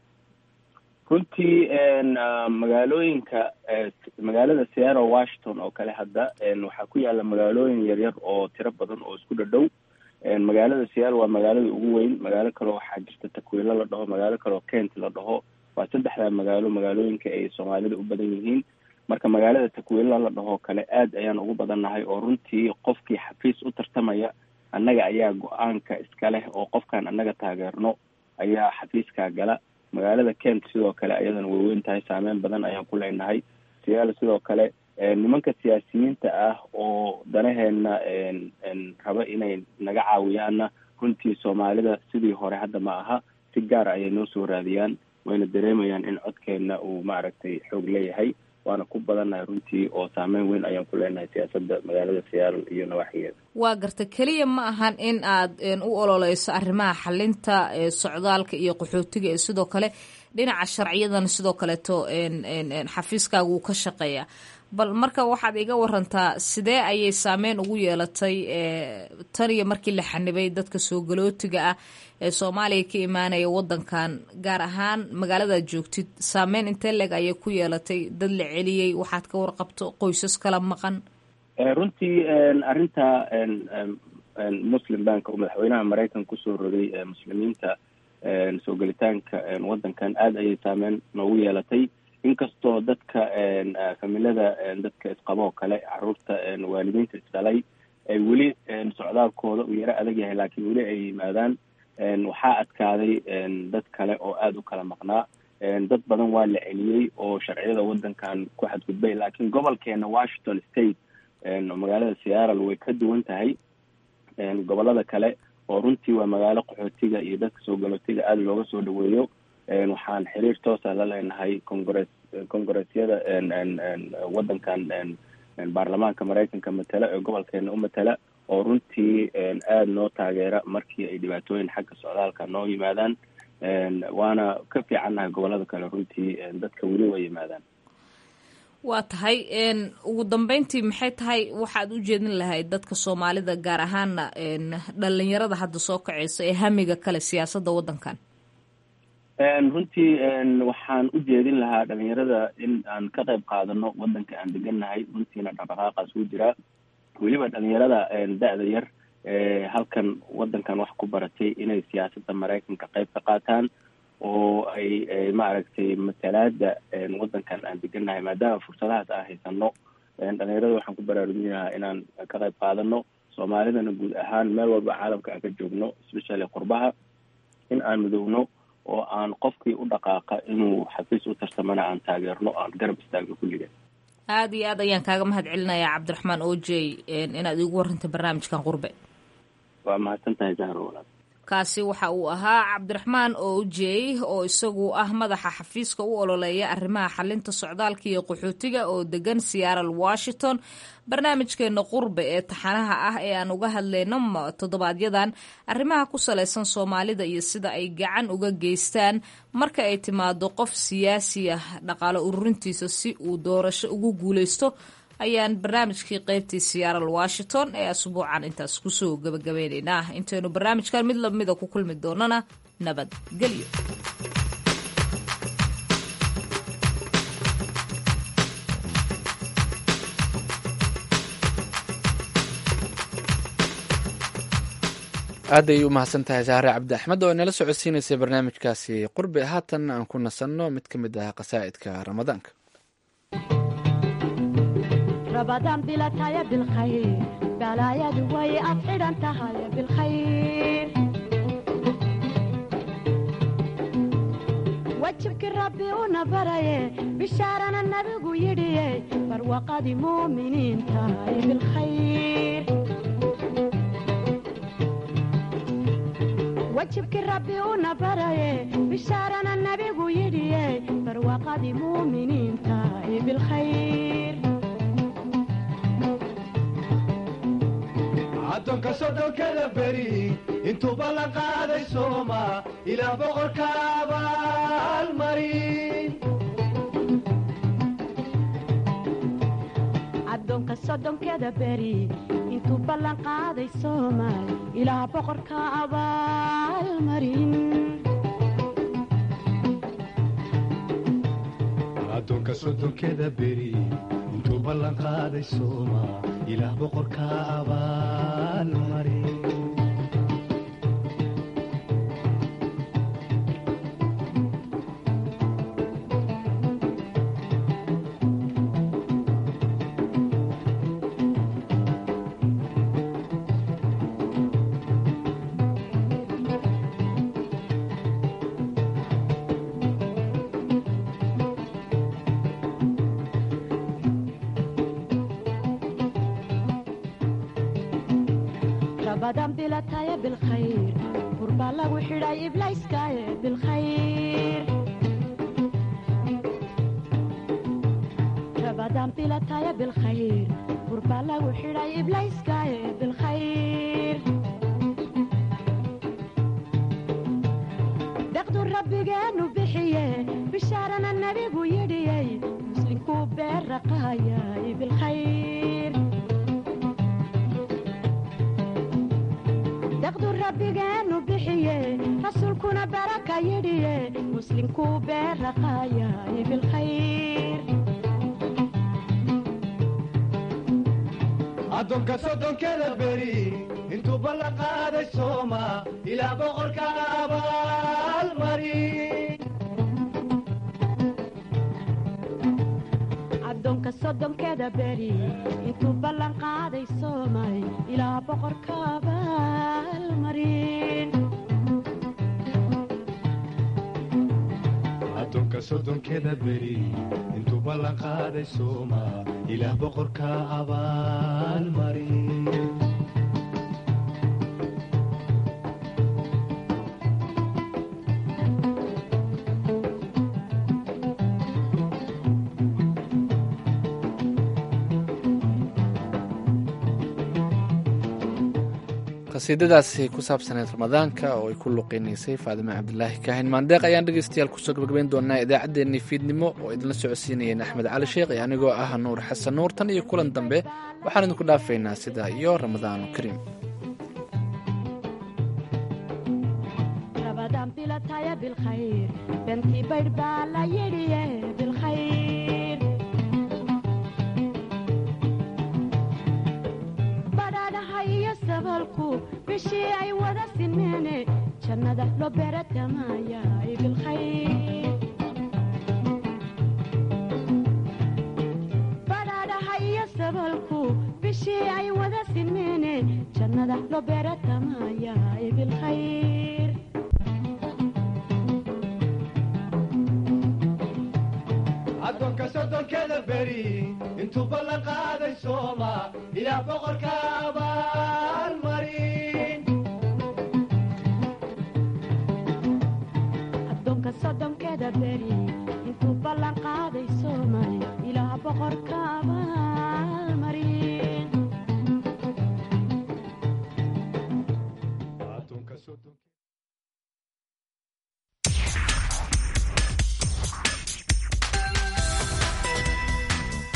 runtii magaalooyinka magaalada seattle washington oo kale hadda waxaa ku yaala magaalooyin yaryar oo tiro badan oo isku dhadhow magaalada seattle waa magaalada ugu weyn magaalo kaleo waxaa jirta takwiilo la dhaho magaalo kaleo kent la dhaho waa saddexdaa magaalo magaalooyinka ay soomaalida u badan yihiin marka magaalada takwiilo la dhahoo kale aad ayaan ugu badannahay oo runtii qofkii xafiis u tartamaya annaga ayaa go-aanka iska leh oo qofkaan annaga taageerno ayaa xafiiskaa gala magaalada kent sidoo kale ayadana way weyn tahay saameyn badan ayaan ku leenahay seattle sidoo kale nimanka siyaasiyiinta ah oo danaheena raba inay naga caawiyaanna runtii soomaalida sidii hore hadda ma aha si gaar ayay noo soo raadiyaan wayna dareemayaan in codkeena uu maaragtay xoog leeyahay waana ku badannahay runtii oo saameyn weyn ayaan ku leenahay siyaasadda magaalada seattle iyo nawaaxigeeda waa garta keliya ma ahan in aad u ololeyso arrimaha xalinta socdaalka iyo qaxootiga ee sidoo kale dhinaca sharciyadana sidoo kaleeto xafiiskaaga uu ka shaqeeya bal marka waxaad iga warantaa sidee ayay saameyn ugu yeelatay tan iyo markii la xanibay dadka soo galootiga ah ee soomaaliya ka imaanaya wadankan gaar ahaan magaaladaad joogtid saameyn intee leeg ayay ku yeelatay dad la celiyey waxaad ka warqabto qoysas kala maqan runtii arrinta muslim bank oo madaxweynaha maraykan kusoo rogay muslimiinta soo gelitaanka wadankan aada ayay saameyn noogu yeelatay inkastoo dadka familada dadka isqaboo kale caruurta waalidiinta isdhalay ay weli socdaalkooda uu yaro adag yahay laakiin weli ay yimaadaan waxaa adkaaday dad kale oo aada u kala maqnaa dad badan waa la celiyey oo sharciyada wadankan ku xadgudbay laakiin gobolkeena washington state magaalada seattle way ka duwan tahay gobolada kale oo runtii waa magaalo qaxootiga iyo dadka soo galootiga aada looga soo dhaweeyo waxaan xiriir toosa la leenahay congress congressyada wadankan baarlamaanka maraykanka matala ee gobolkeena u matala oo runtii aada noo taageera markii ay dhibaatooyin xagga socdaalka noo yimaadaan waana ka fiicannahay gobolada kale runtii dadka weli way yimaadaan waa tahay ugu dambeyntii maxay tahay waxaad u jeedin lahayd dadka soomaalida gaar ahaana dhalinyarada hadda soo kaceysa ee hamiga kale siyaasadda wadankan runtii waxaan u jeedin lahaa dhalinyarada in aan ka qayb qaadano wadanka aan degannahay runtiina dhaqdhaqaaqaas u jiraa weliba dhalinyarada da-da yar halkan wadankan wax ku baratay inay siyaasadda maraykanka qayb ka qaataan oo ay maaragtay matalaada wadankan aan degannahay maadaama fursadahaas aan haysano dhalinyarada waxaan ku baraarujinahaa inaan ka qayb qaadano soomaalidana guud ahaan meel walba caalamka aan ka joogno especially qurbaha in aan midowno oo aan qofkii u dhaqaaqa inuu xafiis u tartamana aan taageerno aan garab istaagno kulligeed aada iyo aad ayaan kaaga mahad celinayaa cabdiraxmaan ojey inaad iigu warantay barnaamijkan qurbe waa mahadsan tahay zahro walaal kaasi waxa uu ahaa cabdiraxmaan oujey oo isagu ah madaxa xafiiska u ololeeya arrimaha xalinta socdaalka iyo qaxootiga oo degan seattle washington barnaamijkeena qurbe ee taxanaha ah ee aan uga hadlayno toddobaadyadan arrimaha ku salaysan soomaalida iyo sida ay gacan uga geystaan marka ay timaado qof siyaasi ah dhaqaalo ururintiisa si uu doorasho ugu guuleysto ayaan barnaamijkii qeybtii seattle washington ee asbuucan intaas kusoo gabagabeyneynaa intaynu barnaamijkan mid lamida ku kulmi doonana nabadgelyo aad ay u mahadsan tahay saare cabdi axmed oo inala socodsiinaysay barnaamijkaasi qurbi haatan aan ku nasanno mid ka mid ah qasaa'idka ramadaanka rabadaan bilataya bilkhayr balaayadu way ad xidhan tahay bilkhayr wajibkii rabbi una baraye bishaarana nabigu yidhiye barwaqadii muuminiin tahay bilkhayr wajibkii rabbi una baraye bishaarana nabigu yidhiye barwaqadii muuminiin tahay bilkhayr addoonka soddonkada beri intuuba la qaaday sooma ilaa boqorka abaalmarin addoonka soddonkeda beri intuu ballan qaaday soomaal ilaa boqorka abaalmarin addoonka soddonkeda beri intuu ballan qaaday sooma ilaah boqorka abaalmarin rabadan bilataya bilkhayr qurbaa lagu xidhay iblayskaaye bilkhayr rabadan bilataya bilkhayr qurbaa lagu xidhay iblayskaaye bilkhayr deqdu rabbigeenu bixiye bishaarana nabigu yidhiyey muslinkuu beerraqaayay bilkhayr daqdu rabbigeenu bixiye rasuulkuna baraka yidhiye muslinkuu beerraqaayay bilkhayr addoonka soddonkeda beri intuu ballan qaaday sooma ilaa boqorka abaalmarin addoonka soddonkeda beri intuu ballan qaaday soomay ilaa boqorka abaalmarin addoonka soddonkeda beri intuu ballan qaaday sooma ilaah boqorka abaalmarin qasiidadaasi ku saabsaneyd ramadaanka oo ay ku luqeynaysay faadime cabdilaahi kaahin maandeeq ayaan dhegeystayaal kusoo gabagabayn doonaa idaacaddeenii fiidnimo oo idinla socodsiinayeen axmed cali sheekh iyo anigoo ah nuur xasan nuur tan iyo kulan dambe waxaan idinku dhaafaynaa sidaa iyo ramadaanu kariim rabadan bilataya bilkhayr bentii baydh baa la yidhiye bilkhayr badhaadhaha iyo sabalku bishii ay wada sineene jannada loo beeratamaayaay bilkhayr badhaadhaha iyo sabalku bishii ay wada sineene jannada loo beeratamaayaay bilkhayr addoonka soddonkeda beri intuu ballan qaaday sooma ilaah boqorka abaalmarin soddonkeda beri intuu ballan qaaday soomay ilaah boqorka aba